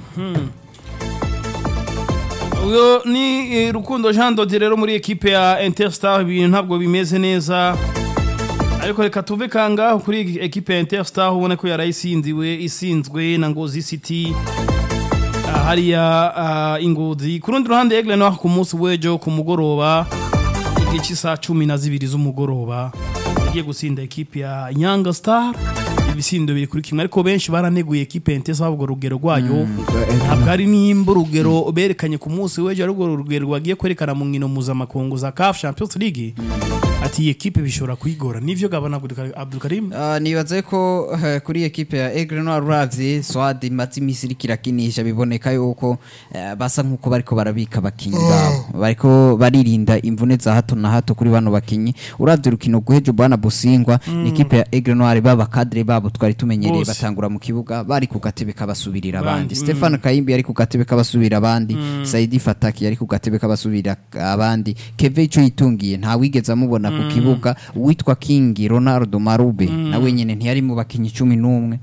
uyo ni eh, rukundo jean dodi rero muri ekipe ya interstar ibintu ntabwo bimeze neza ariko reka tuve kangaho kuri ekipe ya interstar ubona ko yarayisinziwe isinzwe na ngozi city Ah, hariya ah, ingozi ku rundi ruhande egle naho ku munsi w'ejo ku mugoroba igihe cy'isaha cumi na zibiri z'umugoroba yagiye gutsinda ekipe ya nyanga star ibisindo biri kuri kimwe ariko benshi baraneguye ekipe ya interstar ahubwo urugero rwayo ntabwo ari nimba urugero berekanye ku munsi w'ejo ari urwo rugero rwagiye kwerekana mu nkino mpuzamakungu za CAF Champions League ati iyi ekipe bishobora kuyigora nivyo gabana Abdulkarim Uh, nibaze ko uh, kuri ekipe ya Aigle Noir uravye Swad imaze imisi iriko irakinisha biboneka yuko uh, basa nkuko bariko barabika abakinyi babo bariko baririnda imvune za hato na hato kuri bano bakinyi uravye urukino guhejo bwana Busingwa ni ekipe ya Aigle Noir baba kadre babo babo twari tumenyereye Bose. batangura mu kibuga bari ku gatebe kabasubirira Abandi, abandi Stefan Kayimbi yari ku gatebe kabasubira abandi Saidi Fataki yari ku gatebe kabasubira abandi Keve ico yitungiye nta wigeze amubona ku kibuga uwitwa King Ronaldo Marube nawe nyene ntiyari mu bakinyi 11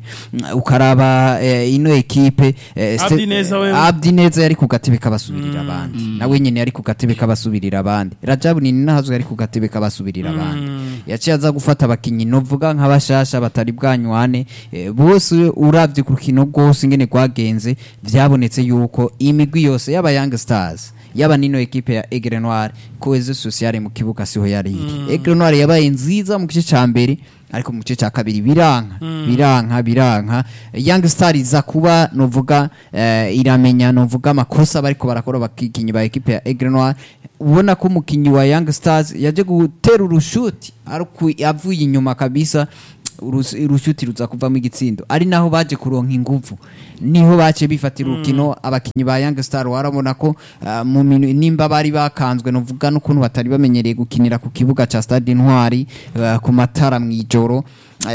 ukaraba eh, ino ekipe eh, Ste- Abdi Neza wewe. Abdi Neza yari ku gatebe kabasubirira abandi nawe nyene yari ku gatebe kabasubirira abandi Rajabu Nini nahazo yari ku gatebe kabasubirira abandi yaciye aza gufata abakinyi novuga nk'abashasha batari bwanywane eh, bose uravye ku rukino rwose ingene rwagenze vyabonetse yuko imigwi yose y'aba Young Stars yaba nino ekipe ya Aigle Noir cohesion sociale mu kibuga siho yari iri Aigle Noir yabaye nziza mu gice ca mbere ariko mu gice cya kabiri biranka biranka biranka Young Star iza kuba novuga eh, iramenya novuga amakosa bariko barakora abakinnyi ba ekipe ya Aigle Noir ubona ko umukinnyi wa Young Stars yaje gutera urushuti ariko avuye inyuma kabisa urus- urushuti ruza kuvamo igitsindo ari naho baje kuronka inguvu niho bace bifatira urukino abakinyi ba Young Star warabona ko ah, mu minu- nimba bari bakanzwe novuga n'ukuntu batari bamenyereye gukinira ku kibuga ca Stade Intwari ah, ku matara mwijoro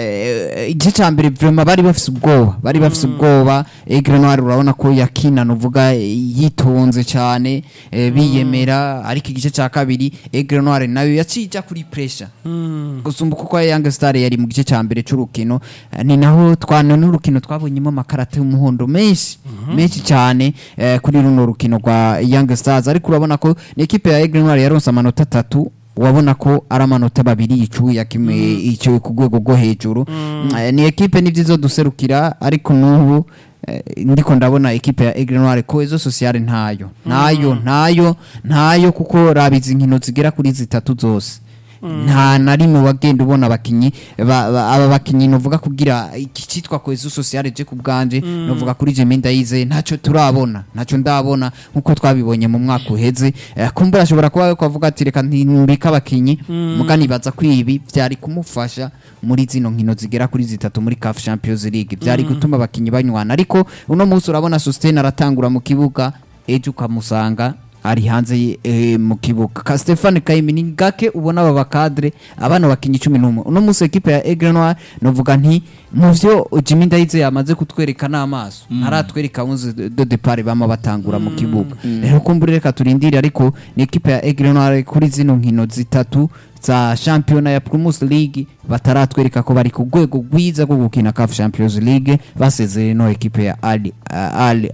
Eh, igice ca mbere vraiment bari bafise ubwoba bari bafise ubwoba Aigle Noir urabona ko yakina novuga eh, yitonze cyane eh, biyemera ariko igice ca kabiri Aigle Noir nayo yacija kuri pressure gusumba kuko Young Star yari mu gice ca mbere c'urukino eh, ni naho twana n'urukino twabonyemo amakarata y'umuhondo menshi menshi cyane eh, kuri runo rukino rwa Young Stars ariko urabona ko ni ekipe ya Aigle Noir yaronse amanota atatu wabona ko ari amanota babiri icuya kimwe icyo ku rwego rwo hejuru Eh, ni ekipe nivyizo duserukira ariko n'ubu eh, ndiko ndabona ekipe ya Aigle Noir cohesion sociale ntayo ntayo ntayo ntayo kuko rabizi inkino zigera kuri zitatu zose nta na rimwe wagenda ubona abakinyi ba- ba- aba bakinyi novuga kugira iki cyitwa cohesion sociale je ku bwanje novuga kuri Jemine Ndayize ntacyo turabona ntacyo ndabona nkuko twabibonye mu mwaka uheze Eh, kumbura ashobora kuba kwavuga ati reka ntimbika abakinyi muga nibaza ko ibi byari kumufasha muri zino nkino zigera kuri zitatu muri CAF Champions League byari gutuma abakinyi banywana ariko uno munsi urabona Sustain aratangura mu kibuga ejo ukamusanga ari hanze eh, mu kibuga ka Stefan Kayimi ni gake ubona aba bakadre abana bakinyi 11 uno munsi equipe ya Aigle Noir novuga nti mu vyo Jimmy Ndayize yamaze kutwereka n'amaso ntaratwereka unze de depart bama batangura mu kibuga rero kumbure reka turindire ariko ni equipe ya Aigle Noir kuri zino nkino zitatu za championa ya Primus League bataratwereka ko bari ku rwego rwiza rwo gukina CAF Champions League basezeye no equipe ya Ali Ali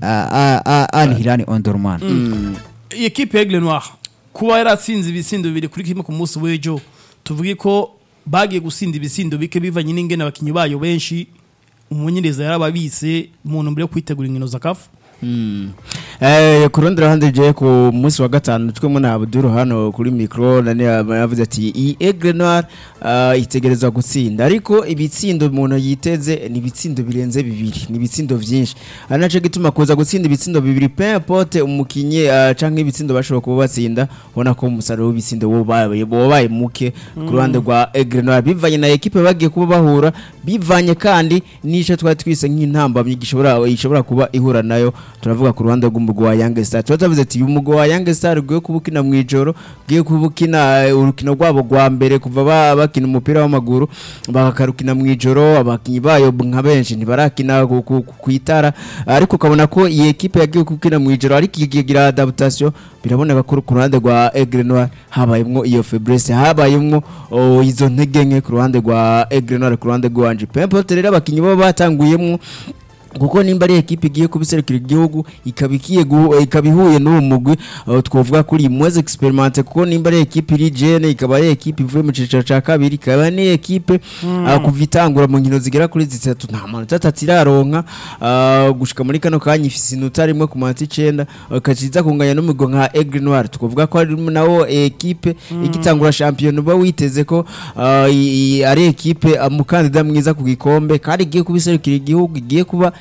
Ali Hilal Omdurman iyi ekipe ya Aigle Noir kuba yaratsinze ibisindo bibiri kuri kimwe ku munsi w'ejo tuvuge ko bagiye gusinda ibisindo bike bivanye n'ingene abakinyi bayo benshi umumenyereza yarababise mu ntumbero yo kwitegura inkino za kafu Eh, ku rundi ruhande je ku munsi wa gatanu twemwe na Abdul hano kuri micro nani yavuze ati iyi Aigle Noir uh, itegerezwa gutsinda ariko ibitsindo umuntu yiteze ni ibitsindo birenze bibiri ni ibitsindo vyinshi ari naco gituma kuza gutsinda ibitsindo bibiri peu importe umukinyi uh, canke ibitsindo bashobora kuba batsinda ubona ko umusaruro w'ibitsindo wobaye wobaye muke ku ruhande rwa Aigle Noir bivanye na equipe bagiye kuba bahura bivanye kandi nico twari twise nk'intambamyi gishobora ishobora kuba ihura nayo turavuga ku ruhande rw'umugwi wa Young Star tuba tuvuze ati uyu mugwi wa Young Star ugiye kuba ukina mu ijoro ugiye kuba ukina eh, urukino rwabo rwa mbere kuva ba- bakina umupira w'amaguru bakarukina mu ijoro abakinyi bayo nka benshi ntibarakina ku- ku- ku itara ariko ukabona ko iyi ekipe yagiye gukina mu ijoro ariko ikigira adaptation biraboneka ko ku ruhande rwa Aigle Noir habayemwo iyo faiblesse habayemwo oh, izo ntege nke ku ruhande rwa Aigle Noir ku ruhande rwanje peu importe rero abakinyi baba batanguyemwo kuko nimba ari ekipe igiye kubiserukira igihugu ikaba ikiye gu- ikaba ihuye n'uwo mugwi uh, twovuga kuri mweze experimente kuko nimba ari ekipe iri jene ikaba ari ekipe ivuye mu cicaro ca kabiri ikaba ni ekipe uh, kuva itangura mu nkino zigera kuri zitatu nta manota atatu iraronka uh, gushika muri kano kanya ifise inota rimwe ku manota icenda uh, kaciza kunganya n'umugwi nka Aigle Noir twovuga ko ari nawo ekipe igitangura champion uba witeze ko uh, i- i- ari ekipe umukandida mwiza ku gikombe kandi igiye kubiserukira igihugu igiye kuba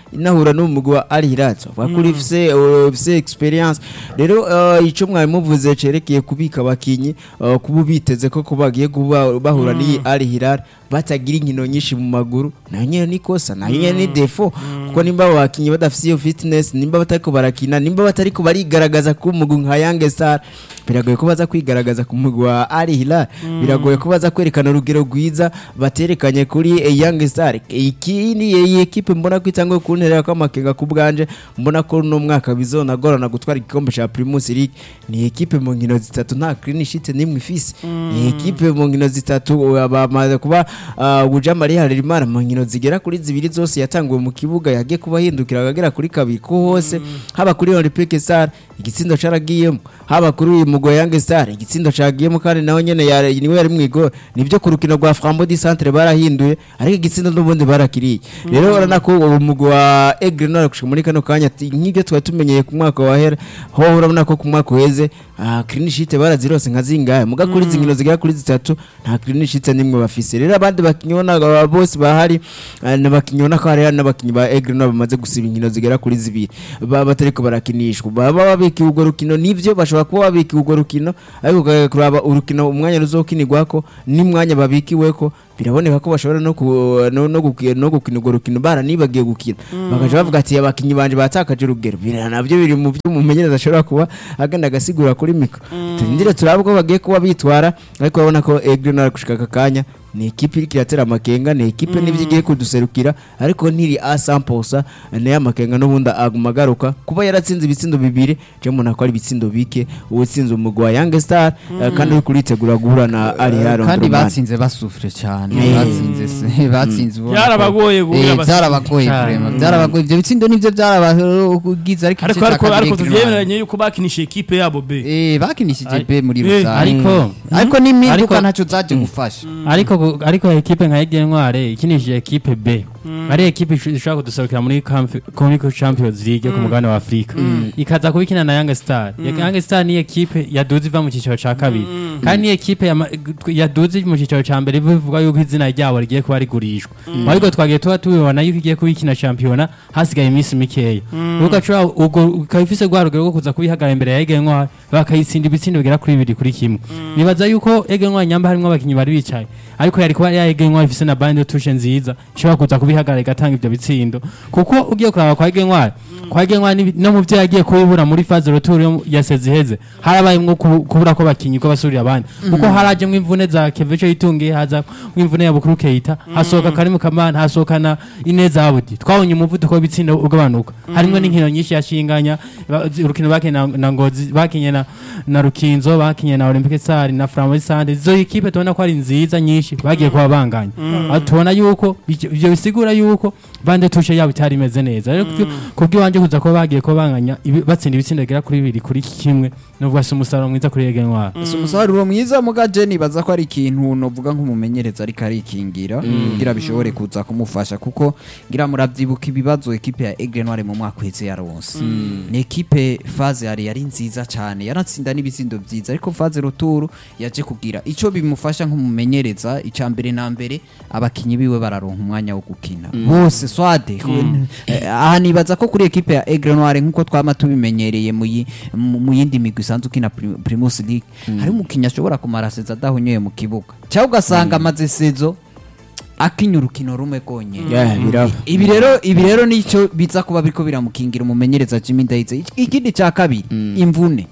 inahura n'umugwi wa Al Hilal bavuga kuri ufise ufise experience rero uh, ico mwari muvuze cerekeye kubika abakinyi uh, kuba biteze ko ko bagiye kuba bahura n'iyi Al Hilal batagira inkino nyinshi mu maguru nayo nyene ni kosa nayo nyene ni defo kuko nimba abo bakinyi badafise iyo fitness nimba batariko barakina nimba batariko barigaragaza ku mugwi nka Young Star biragoye ko baza kwigaragaza ku mugwi wa Al Hilal biragoye ko baza kwerekana urugero rwiza baterekanye kuri eh, Young Star iki ni iyi ekipe mbona ko itangwe kuntera ko amakenga ku bwanje mbona ko no mwaka bizonagorana gutwara igikombe ca Primus League ni ekipe mu nkino zitatu nta clean sheet nimwe ifise ni ekipe mu nkino zitatu uh, bamaze kuba uh, Bujama Harerimana mu nkino zigera kuri zibiri zose yatanguwe mu kibuga yagiye kuba hindukira akagera kuri kabiri ko hose haba kuri Olympique Star igitsindo caragiyemo haba kuri uyu mugwi wa Young Star igitsindo cagiyemo kandi naho nyene yari- niwe yari mwigo nivyo ku rukino rwa Frambo di Centre barahinduye ariko igitsindo n'ubundi barakiriye rero urabona ko uwo mugwi wa Aigle Noir gushika muri kano kanya ati, nk'ibyo twari tumenyeye ku mwaka wa hera ho urabona ko ku mwaka uheze ah, clean sheet barazirose nka zingahe muga kuri izi nkino zigera kuri zitatu nta clean sheet nimwe bafise rero abandi bakinyi ubona aba bose bahari ah, n'abakinyi ubona ko hari n'abakinyi ba Aigle Noir bamaze gusiba inkino zigera kuri zibiri baba batariko barakinishwa baba babikiwe urwo rukino nivyo bashobora kuba babikiwe urwo rukino ariko ukaza kuraba urukino umwanya ruzokinirwako n'umwanya babikiweko biraboneka ko bashobora no ku- no no guki- no gukina urwo rukino baranibagiye gukina bakaja bavuga ati abakinyi banje batakaje urugero bira navyo biri mu byo umumenyereza ashobora kuba agenda agasigura kuri mikro turindire turabe ko bagiye kuba bitwara ariko urabona ko Aigle Noir gushika aka kanya ni ekipe iriko iratera amakenga ni ekipe n'ivyo igiye kuduserukira ariko ntiri a 100% nayo amakenga n'ubundi aguma agaruka kuba yaratsinze ibitsindo bibiri je mbona ko ari ibitsindo bike uwutsinze umugwi wa Young Star eh, kandi uri kuritegura guhura na Al Hilal kandi Omdurman. batsinze basufure cyane Eh. batsinze se batsinze ubona ko- Byarabagoye guhura Eh, basufure byarabagoye cyane. vraiment byarabagoye ibyo bitsindo nivyo byarabagize ariko ariko igice ariko cya kabiri ariko Aigle tuvyemeranye yuko bakinisha ekipe yabo be Eh, bakinishije be muri Eh, rusange ariko ariko n'impinduka Ariko- ntacyo zaje gufasha ariko gu- ariko ekipe nka Aigle Noir ikinishije ekipe B ari ekipe ish- ishobora kuduserukira muri Camp- Comic Champions League yo ku mugabane wa Afrika ikaza kubikina na Young Star Young Star ni ekipe yaduze iva mu cyiciro ca kabiri kandi ni ekipe yama- yaduze mu cyiciro ca mbere bivuga yuko izina ryabo rigiye kuba rigurishwa ariko twagiye tuba tubibona yuko igiye kubikina shampiyona hasigaye iminsi mikeya ugacura ubwo ukaba ifise rwa rugero rwo kuza kubihagarara imbere ya Aigle Noir bakayitsinda ibitsindo bigera kuri bibiri kuri kimwe nibaza yuko Aigle Noir nyamba harimo abakinyi bari bicaye ariko yari kuba ya Aigle Noir ifise na bande touche nziza ishobora kuza kubihagarara igatanga ivyo bitsindo kuko ugiye kuraba kwa Aigle Noir kwa Aigle Noir ni- no mu vyo yagiye kubibura muri phase retour yo- ya sezi iheze harabayemwo kubu- kubura ko bakinyi ko basubira abandi kuko harajemwo imvune za Kevecho itungiye haza imvune ya Bukuru Keita hasohoka Karimu Kamana hasohoka na Ineza Abudi twabonye umuvuduko w'ibitsindo ugabanuka harimwo n'inkino nyinshi yashinganya ba- zi- urukino bakinye na, na Ngozi bakinye na, na Rukinzo bakinye na Olympique Star na Flambeau Sande izo ekipe tubona ko ari nziza nyinshi bagiye kuba banganya Aho tubona yuko ivyo ivyo bisigura yuko bande tushe yabo itari imeze neza rero kubyo- kubw'iwanje kuza kuba bagiye kuba banganya ibi- batsinda ibitsindo bigera kuri bibiri kuri kimwe nubwo si umusaruro mwiza kuri Aigle Noir si umusaruro mwiza muga je nibaza ko ari ikintu novuga nk'umumenyereza ariko arikingira kugira bishobore kuza kumufasha kuko ngira muravyibuka ibibazo ekipe ya Aigle Noir mu mwaka uheze yaronse ni ekipe faze yari yari nziza cyane yaratsinda n'ibitsindo vyiza ariko faze ruturu yaje kugira ico bimufasha nk'umumenyereza ica mbere na mbere abakinyi biwe bararonka umwanya wo gukina bose swade Eh, aha nibaza ko kuri ekipe ya Aigle Noir nkuko twama tubimenyereye mu yi- mu mu yindi migwi isanzwe ukina Prim- Primus League hari umukinnyi ashobora kumara sezo adahonyoye mu kibuga cyangwa ugasanga amaze sezo akinya urukino rumwe rwonyene Yeah, biraba. ibi rero ibi rero nicyo biza kuba biriko biramukingira umumenyereza Jimmy Ndayitse Ik- ikindi cya kabiri imvune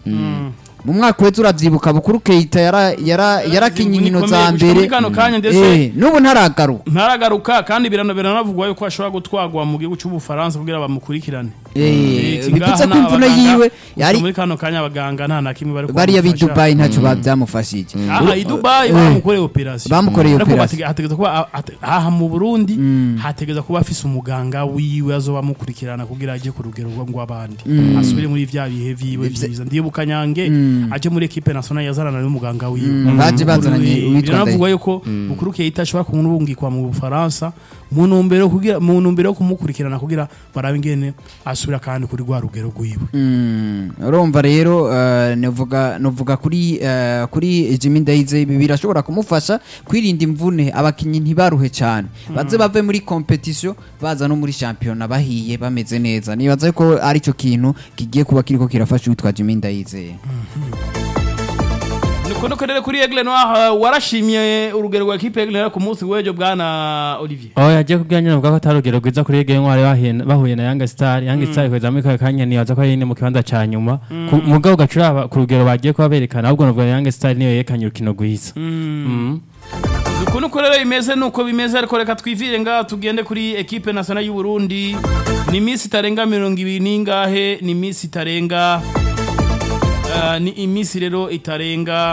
mu mwaka wese uravyibuka bukuru Keita yara yara yarakinye Imvune inkino ikomeye za gushika muri mbere kano kanya ndetse Eh, n'ubu ntaragaruka ntaragaruka kandi birana biranavugwa yuko ashobora gutwagwa mu gihugu cy'ubufaransa kugira bamukurikirane Eh, Ati bipitse ngaha ko imvune n'abaganga, yiwe gusa yari muri kano kanya abaganga nta na kimwe bari bariya b'i kumufasha. Dubai ntacyo babyamufashije aha i Dubai Eh. bamukoreye operation Bamukoreye Ariko operation. batege- hategeza kuba a- ate- aha mu Burundi hategeza kuba afise umuganga wiwe azoba amukurikirana kugira ajye ku rugero rwo ngw'abandi asubire muri vya bihe vyiwe vyiza ndibuka nyange aje muri equipe nationale yazarana n'umuganga wiwe baje bazananye uwitwa biranavugwa Ndayishimiye. yuko bukuru Keita ashobora kumurungikwa mu Bufaransa mu ntumbero kugira mu ntumbero yo kumukurikirana kugira barabe ingene asubira kandi kuri rwa rugero rwiwe Mm, urumva rero eh, novuga novuga kuri eh, kuri Jimmy Ndayize ibi birashobora kumufasha kwirinda imvune abakinyi ntibaruhe cyane baze bave muri competition baza no muri championnat bahiye bameze neza nibaza ko aricyo kintu kigiye kuba kiriko kirafasha witwa Jimmy Ndayize niko nuko rero kuri Aigle Noir uh, warashimye urugero rwa equipe Aigle Noir ku munsi w'ejo bwana Olivier aho yagiye kubwira nyine avuga ko atari urugero rwiza kuri Ege Ntwari bahuye- bahuye na Yanga Star Yanga Star ikweza muri kaya kanya nibaza ko ari ine mu kibanza ca nyuma Ku- mugabo gacura ku rugero bagiye kuba berekana ahubwo navuga Yanga Star niyo yerekanye urukino rwiza Mm. uku nuko rero bimeze nuko bimeze ariko reka twivire ngaha tugende kuri equipe nationale y'u Burundi ni iminsi itarenga mirongo ibiri n'ingahe ni iminsi itarenga uh, ni iminsi rero itarenga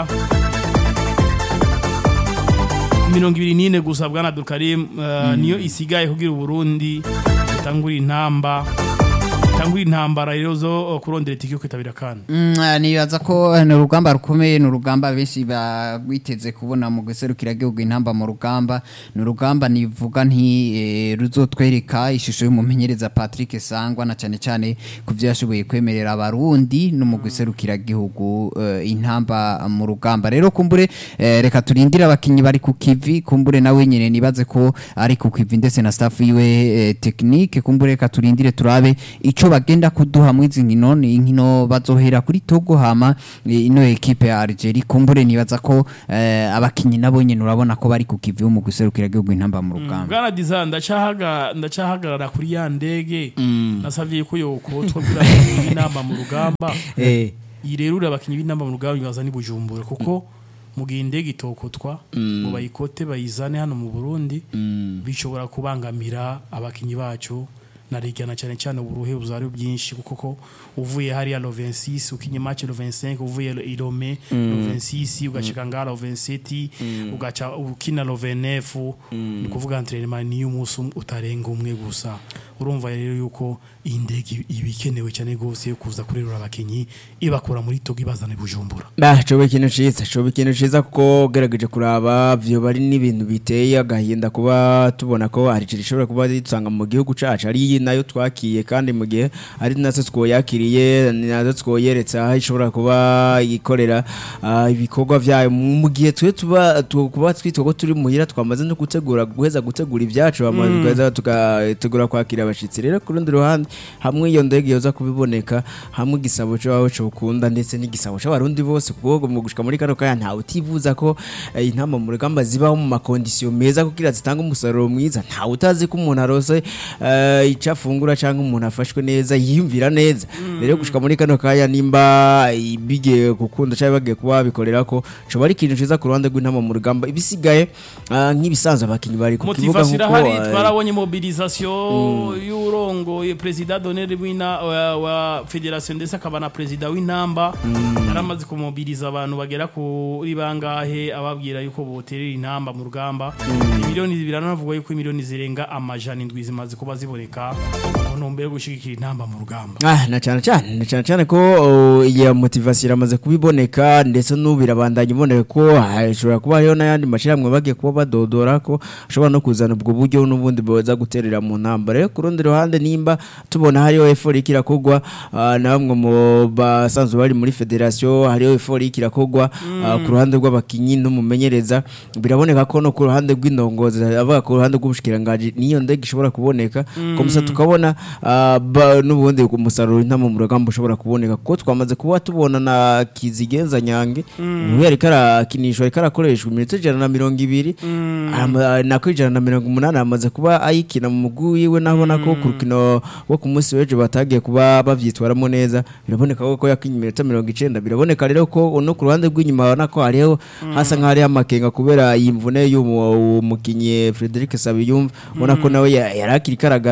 mirongo ibiri n'ine gusa bwana Abdulkarim uh, niyo isigaye kugira Uburundi itangura intamba itangura intambara rero zo uh, kurondera itike yo kwitabira kandi Mm, eh, nibaza ko eh, ni urugamba rukomeye ni urugamba benshi bagwiteze kubona mu guserukira gihugu intamba mu rugamba ni urugamba nivuga nti eh, ruzotwereka ishusho y'umumenyereza Patrick Sangwa na cyane cyane ku byo yashoboye kwemerera abarundi no mu guserukira gihugu eh, intamba mu rugamba rero kumbure eh, reka turindire abakinyi bari ku kivi kumbure nawe nyene nibaze ko ari ku kivi ndetse na staff yiwe eh, technique kumbure reka turindire turabe ico bagenda kuduha mu izi nkino ni inkino bazohera kuri Togo hama eh, ino equipe ya Algeria kumbure nibaza ko eh, abakinyi nabo nyene urabona ko bari ku kivi mu guserukira igihugu intamba mu rugamba bwana diza ndacahaga ndacahagarara kuri ya ndege nasavye ko yokotwa kuri inamba mu rugamba eh yirerura abakinyi b'inamba mu rugamba bibaza ni bujumbura kuko mu gihe indege itokotwa ngo bayikote bayizane hano mu Burundi bishobora kubangamira abakinyi bacu na rigana cyane cyane uburuhe buzari bwinshi kuko ko uvuye hariya lo 26 ukinye match lo 25 uvuye lo irome lo 26 ugashika ngara lo 27 ugaca ukina lo 29 ni kuvuga entraînement ni umunsi umwe utarenga umwe gusa urumva rero yuko iyi ndege iba ikenewe cyane rwose yo kuza kurerura abakinyi ibakura muri Togo ibazana i Bujumbura Bah, coba ikintu ciza coba ikintu ciza kuko ugerageje kuraba vyo bari n'ibintu biteye agahinda kuba tubona ko hari ikintu ishobora kuba dusanga mu gihugu cacu ari nayo twakiye kandi mu gihe ari natwe twoyakiriye ni nazo twoyeretse aho ishobora kuba ikorera ah, ibikorwa vyayo mu mu gihe twe tuba tu- kuba twitwa ko turi muhira twamaze no gutegura guheza gutegura ibyacu hama tukaza tugategura kwakira abashitsi rero ku rundi ruhande hamwe iyo ndege yoza kubiboneka hamwe igisabo cyawe cokunda ndetse n'igisabo c'abarundi bose kuko mu gushika muri kano kanya ntawe utivuza ko eh, intama mu rugamba zibaho mu makondisiyo meza kugira zitanga umusaruro mwiza ntawe utazi ko umuntu arose eh, ico afungura cyangwa umuntu afashwe neza yiyumvira neza rero gushika muri kano kanya nimba eh, bigiye gukunda cyangwa bagiye kuba babikorera ko coba ari ikintu ciza ku ruhande rw'intama mu rugamba ibisigaye ah, nk'ibisanzwe abakinyi bari ku kibuga motivation nk'uko irahari eh, twarabonye mobilisation y'urongoye perezida d'honneur w'ina wa, wa federation ndetse akaba na perezida w'intamba yaramaze kumobiliza abantu bagera kuri bangahe ababwira yuko boterera intamba mu rugamba miliyoni biranavuga yuko miliyoni zirenga amajana indwi zimaze kuba ziboneka mu ntumbero yo gushigikira intamba mu rugamba Ah, na cyane cyane na cyane cyane ko oh, iyo motivation iramaze kubiboneka ndetse n'ubu birabandanya iboneka ko hashobora kuba hariho n'ayandi mashyirahamwe bagiye kuba badodora ko ashobora no kuzana ubwo buryo n'ubundi boza guterera mu ntamba rero ku rundi ruhande nimba tubona hariho efori ikirakogwa ah, na bamwe mu basanzwe bari muri federation hariho efori ikirakogwa ah, ku ruhande rw'abakinyi n'umumenyereza biraboneka ko no ku ruhande rw'indongozi avuga ku ruhande rw'ubushikiranganji niyo ndege ishobora kuboneka komisa tukabona ah, ba- n'ubundi umusaruro intama mu rugamba ushobora kuboneka kuko twamaze kuba tubona na kizigenza nyange ubu yariko arakinishwa ariko arakoreshwa iminota ijana na mirongo ibiri Ama- nako ijana na mirongo umunani amaze kuba ayikina mu mugwi wiwe nabona ko ku rukino wo ku munsi w'ejo batagiye kuba bavyitwaramo neza biraboneka ko yakinye iminota mirongo icenda biraboneka rero ko no ku ruhande rw'inyuma babona ko hariho hasa nk'aho hariho amakenga kubera iyi mvune y'umukinyi Frederic Sabiyumva ubona ko nawe ya- yari akiriko aragaruka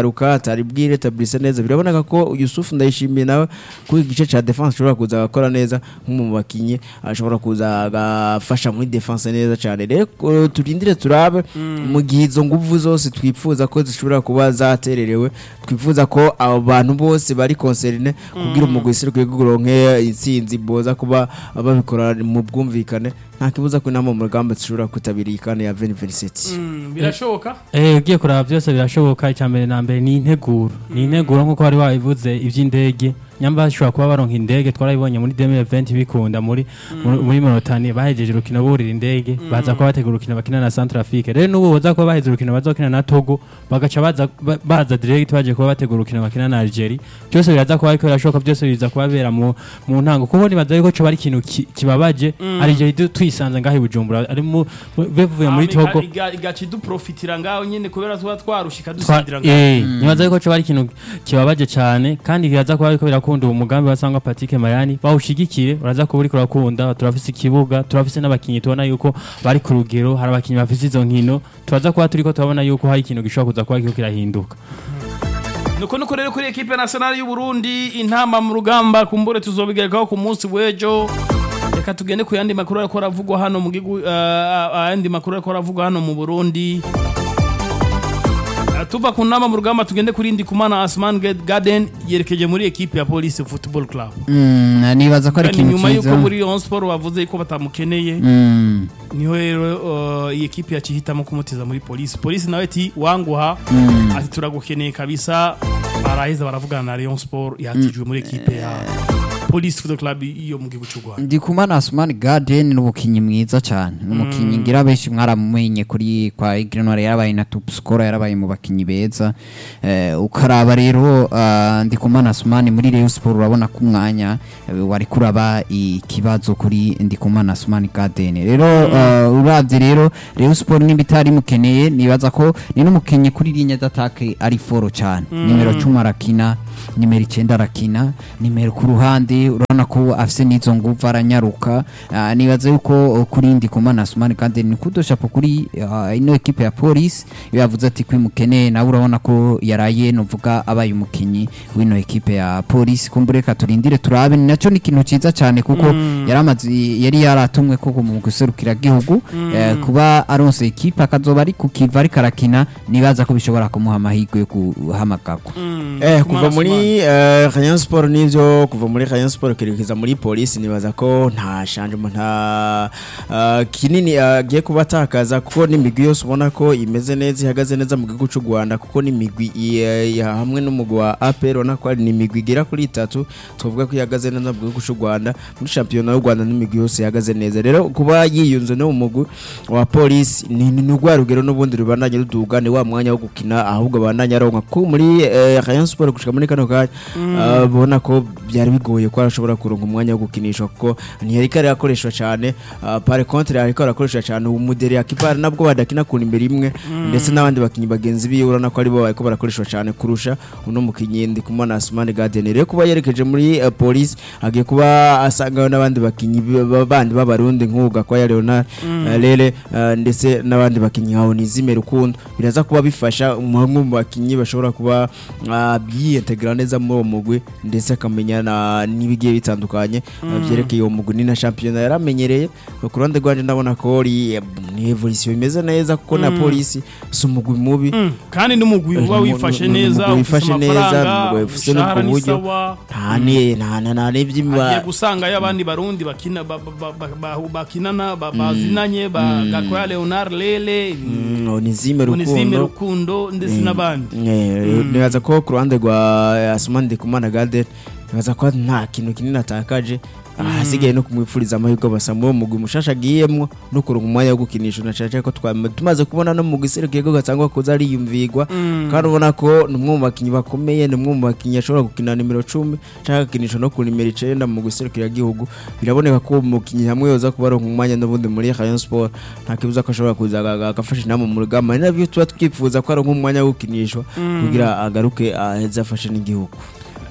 atari bwiretabrise neza biraboneka ko Yusuf ndayishimiye nawe ku igice ca defense ashobora kuza agakora neza nk'umwe mu bakinyi ashobora kuza agafasha muri defense neza cyane rero ko turindire turabe mu gihe izo nguvu zose twifuza ko zishobora kuba zatererewe twifuza ko abo bantu bose bari concerne kugira umugwi serukire guronke intsinzi boza kuba babikora mu bwumvikane nta kibuza ko inama mu rugamba zishobora kwitabira iyi kane ya 2027 Mm, birashoboka Eh, ugiye kuraba byose birashoboka icya mbere na mbere ni integuro ni integuro nk'uko wari wabivuze iby'indege nyamba bashobora kuba baronka indege twarabibonye muri 2020 bikunda muri muri- muri Monotani bahejeje urukino burira indege baza kuba bategura urukino bakina na Centrafrique rero n'ubu baza kuba baheze urukino bazokina na Togo bagaca baza ba- baza direct baje kuba bategura urukino bakina na Algeria byose biraza kuba ariko birashoboka byose biza kuba bera mu mu ntango kuko nibaza yuko cyo bari ikintu ki- kibabaje Algeria du- twisanze ngaho i Bujumbura ari mu bevuye muri Hama Togo iga- igaca iduprofitira ngaho nyene kubera tuba twarushika Twa- dusindira ngaho eh, nibaza yuko cyo bari ikintu kibabaje cyane kandi kiraza kuba ariko birakunda uwo mugambi wasanga Patrick Mayani bawushigikire uraza kuba uriko urakunda turafise ikibuga turafise n'abakinyi tubona yuko bari ku rugero hari abakinyi bafise izo nkino turaza kuba turiko turabona yuko hari ikintu gishobora kuza kuba kiriko kirahinduka nuko nuko rero kuri ekipe nationale y'u Burundi intamba mu rugamba kumbure tuzobigerekaho ku munsi w'ejo reka tugende ku yandi makuru ariko aravugwa hano mu gihugu uh, ayandi makuru ariko aravugwa hano mu Burundi Uh, tuva ku nama mu rugamba tugende kuri Ndikumana Asman Garden yerekeje muri ekipe ya Police Football Club Mm, nibaza ko ari kandi ikintu nyuma yuko cyiza muri Rayon Sport bavuze ko batamukeneye Mm, niho rero uh, iyi ekipe yacihitamo kumutiza muri polisi polisi nawe ati wanguha ati turagukeneye kabisa baraheza baravugana na Rayon Sport yatijwe muri ekipe ya polisi football club iyo mu gihugu cy'u Rwanda ndikumana asumani garden ni umukinnyi mwiza cyane ni umukinnyi ngira benshi mwaramumenye kuri kwa igrenware yarabaye na top scorer yarabaye mu bakinnyi beza eh, ukaraba rero ah, ndikumana asumani muri Rayon Sport urabona ko umwanya eh, wari kuraba ikibazo kuri ndikumana asumani garden rero ah, uravye rero Rayon Sport nimba itari mukeneye nibaza ko ni n'umukinnyi kuri ligne d'attaque ari foro cyane nimero 10 arakina nimero icyenda arakina nimero ku ruhande urabona ko afise n'izo nguvu aranyaruka Ah, nibaza yuko uh, kuri ndi kumana Asumani kandi ni kudoshapo kuri ah, ino ekipe ya polisi iyo yavuze ati kwimukeneye nawe urabona ko yaraye novuga abaye umukinyi w'ino ekipe ya polisi kumbure reka turindire turabe ni nacyo ni ikintu ciza cyane kuko yaramaze yari yaratumwe koko mu guserukira gihugu eh, kuba aronse ekipe akazoba ari ku kiva ariko arakina nibaza ko bishobora kumuha amahirwe yo guhamagarwa Eh, kuva muri eh, Rayon Sport nivyo kuva muri Rayon Sport kerekeza muri polisi nibaza ko nta changement nta uh, kinini agiye kuba atakaza kuko n'imigwi yose ubona ko imeze neza ihagaze neza mu gihugu cy'u Rwanda kuko n'imigwi i- i- hamwe n'umugwi wa APR ubona ko ari n'imigwi igera kuri itatu tuvuga ko ihagaze neza mu gihugu cy'u Rwanda muri championnat y'u Rwanda n'imigwi yose ihagaze neza rero kuba yiyunze no mu mugwi wa polisi ni ni rwa rugero n'ubundi rubandanye ruduga ni wa mwanya wo gukina ahubwo bandanye aronka ko muri eh, Rayon Sport gushika muri kano kanya ah, ubona ko byari bigoye ko arashobora kuronka umwanya wo gukinishwa kuko ntiyari kare akoreshwa cyane ah, par contre ariko arakoreshwa cyane umuderi akipara nabwo badakina ku imbere imwe ndetse n'abandi bakinyi bagenzi biwe urabona ko aribo bariko barakoreshwa cyane kurusha uno mukinyi ndi kumana Asmani Garden rero kuba yerekeje muri eh, police agiye kuba asangayo n'abandi bakinyi b- b- bandi b'abarundi nk'uga kwa ya Leonard eh, Lele eh, ndetse n'abandi bakinyi nka Onizime Rukundo biraza kuba bifasha umwe mu bakinyi bashobora kuba ah, biintegra neza muri uwo mugwi ndetse akamenya na n'ibigiye bitandukanye ah, byerekeye uwo mugwi ni na championnat yaramenyereye ku ruhande rwanje ndabona ko ari ni evolution imeze neza kuko na polisi si umugwi mubi Mm, kandi n'umugwi uba Umu- wifashe umu- neza umugwi ufise wifashe neza, amafaranga umugwi ufise no umushahara ku ni buryo. sawa nta ne nta nta nta n'iby'imba agiye gusangayo abandi barundi bakina ba- ba- ba- ba- bakinana ba- bazinanye ba Gakwaya Leonard Lele Mm, Onizime Onizime Rukundo Rukundo ndetse n'abandi Eh, nibaza ko ku ruhande rwa Asumani Ndikumana Garden nibaza ko nta kintu kinini atakaje ahasigaye no kumwifuriza amahirwe basa muri uwo mugwi mushasha agiyemwo no kuronka umwanya wo gukinisha unacaca ko twama- tumaze kubona no mu giserukiro ko gatangwa kuza ariyumvigwa kandi ubona ko ni umwe mu bakinnyi bakomeye ni umwe mu bakinnyi ashobora gukina nimero cumi cyangwa agakinisha no ku nimero icenda mu giserukiro gihugu biraboneka ko uwo mukinnyi hamwe yoza kuba aronka umwanya n'ubundi muri Rayon Sport nta kibuza ko ashobora kuza aga- agafasha inama mu rugamba ni nabyo tuba twifuza ko aronka umwanya wo gukinishwa kugira agaruke aheze afashe n'igihugu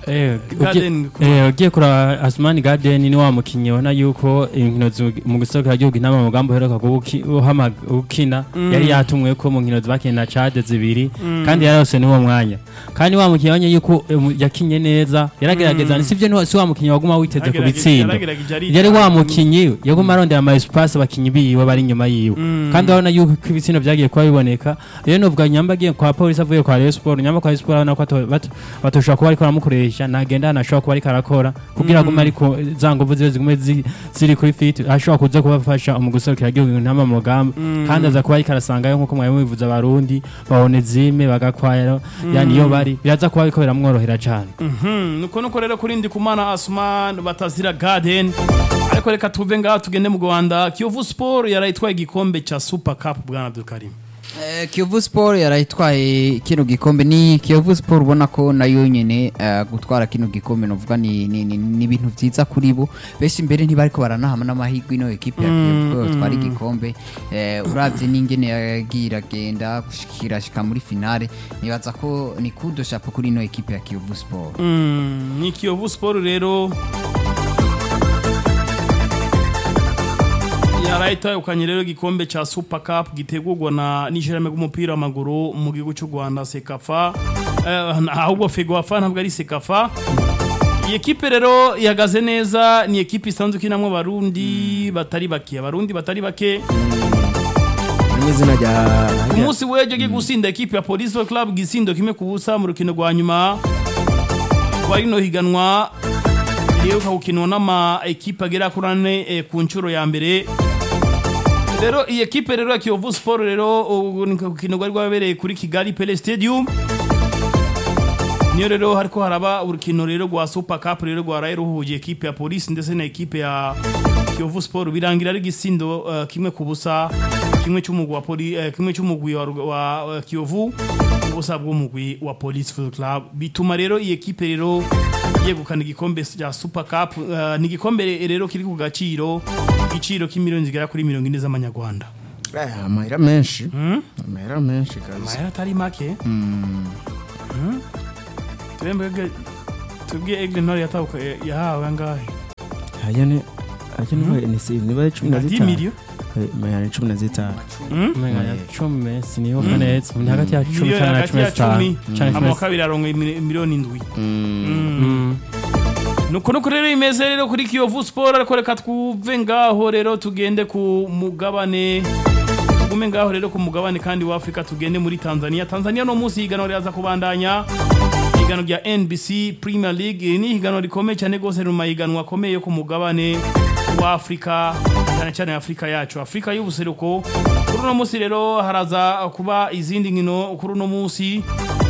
Eh, Garden ugiye- eh, ugiye kuraba Asmani Garden ni wa mukinyi ubona yuko inkino zu- mu gusohokera igihugu inama mu mugambi uheruka kuba uki- uhama- ukina yari yatumwe ko mu nkino bakina na Chad zibiri kandi yarose ni wo mwanya kandi wa mukinyi abonye yuko eh, mu- yakinye neza yaragerageza sivyo ni wa- si wa mukinyi waguma witeze ku Yaragerageje- bitsindo yaragerageje arita. yari wa mukinyi yaguma arondera ama espace abakinyi biwe bari inyuma yiwe kandi urabona yuko ko ibitsindo byagiye kuba biboneka rero novuga nyamba agiye kwa polisi avuye kwa Rayon Sport nyamba kwa Rayon Sport urabona ko ato- bato- batoshobora kuba ariko aramukoresha ntagenda ahantu ashobora kuba ariko arakora kugira ngo ariko za nguvu ziwe zigume zi- ziri kuri fit ashobora kuza kubafasha mu guserukira igihugu ntama mu rugamba kandi aza kuba ariko arasangayo nk'uko mwari mubivuze abarundi babone zime bagakwaya yani iyo bari biraza kuba ariko biramworohera cyane Mhm, nuko nuko rero kuri Ndikumana Asman batazira Garden ariko reka tuve ngaho tugende mu Rwanda Kiyovu Sport yarayitwaye igikombe cha Super Cup bwana Abdulkarim Eh, Kiyovu Sport yarayitwaye kino gikombe ni Kiyovu Sport ubona ko nayo nyene eh, gutwara kino gikombe novuga ni ni, ni, ni ibintu vyiza kuri bo benshi mbere ntibariko baranahama n'amahirwe ino ekipe ya Kiyovu ko yotwara igikombe eh, uravye n'ingene yagiye iragenda gushikira shika muri finale nibaza ko ni kudo chapeau kuri ino ekipe ya Kiyovu Sport Mm, ni Kiyovu Sport rero yarayitahukanye rero igikombe cha Super Cup gitegurwa na n'ishirahamwe ry'umupira w'amaguru mu gihugu cy'u Rwanda Sekafa eh, ahubwo Fegoafa ntabwo ari Sekafa iyi ekipe rero ihagaze neza ni ekipe isanzwe ikinamwo abarundi batari bake abarundi batari bake harimo izina rya ku munsi w'ejo giye gusinda ekipe ya Police Club gisindo kimwe ku busa mu rukino rwa nyuma rwa rino higanwa riheruka gukinwa n'ama ekipe agera kuri ane eh, ku nshuro ya mbere rero iyi ekipe rero ya Kiyovu Sport rero ubu ni urukino rwari rwabereye kuri Kigali Pele Stadium niyo rero hariko haraba urukino rero rwa Super Cup rero rwaraye ruhuje ekipe ya Police ndetse na ekipe ya Kiyovu Sport birangira ari gisindo uh, kimwe ku busa kimwe cy'umugwi wa poli uh, kimwe cy'umugwi wa, Rug- wa uh, Kiyovu ubusa bw'umugwi wa Police Football Club bituma rero iyi ekipe rero yegukana igikombe cya Super Cup uh, ni igikombe rero kiri ku gaciro igiciro k'imiliyoni zigera kuri mirongo ine z'amanyarwanda Eh, amahera menshi amahera menshi kabisa amahera atari make Hmm? twebwe twebwe egle ntore yatabuka yahawe angahe aya ni aya ni ni si niba ari cumi na na 10 zitanu million Eh, mayana ni cumi na zitanu umenga ya cumi sinibuka neza ni hagati ya cumi Miliyoni cyane na hagati cumi ya n'itanu cumi cyane na ama wa cumi kabiri aronga imili- miliyoni indwi Mm. nuko nuko rero imeze rero kuri Kiyovu Sport ariko reka twuve ngaho rero tugende ku mugabane tugume ngaho rero ku mugabane kandi wa Afrika tugende muri Tanzania Tanzania no munsi higanwa ryaza kubandanya higanwa rya NBC Premier League Iri ni higanwa rikomeye cyane gose mu mahiganwa akomeye yo ku mugabane wa Afrika cyane cyane Afrika yacu Afrika y'ubuseruko kuri uno munsi rero haraza kuba izindi nkino kuri uno munsi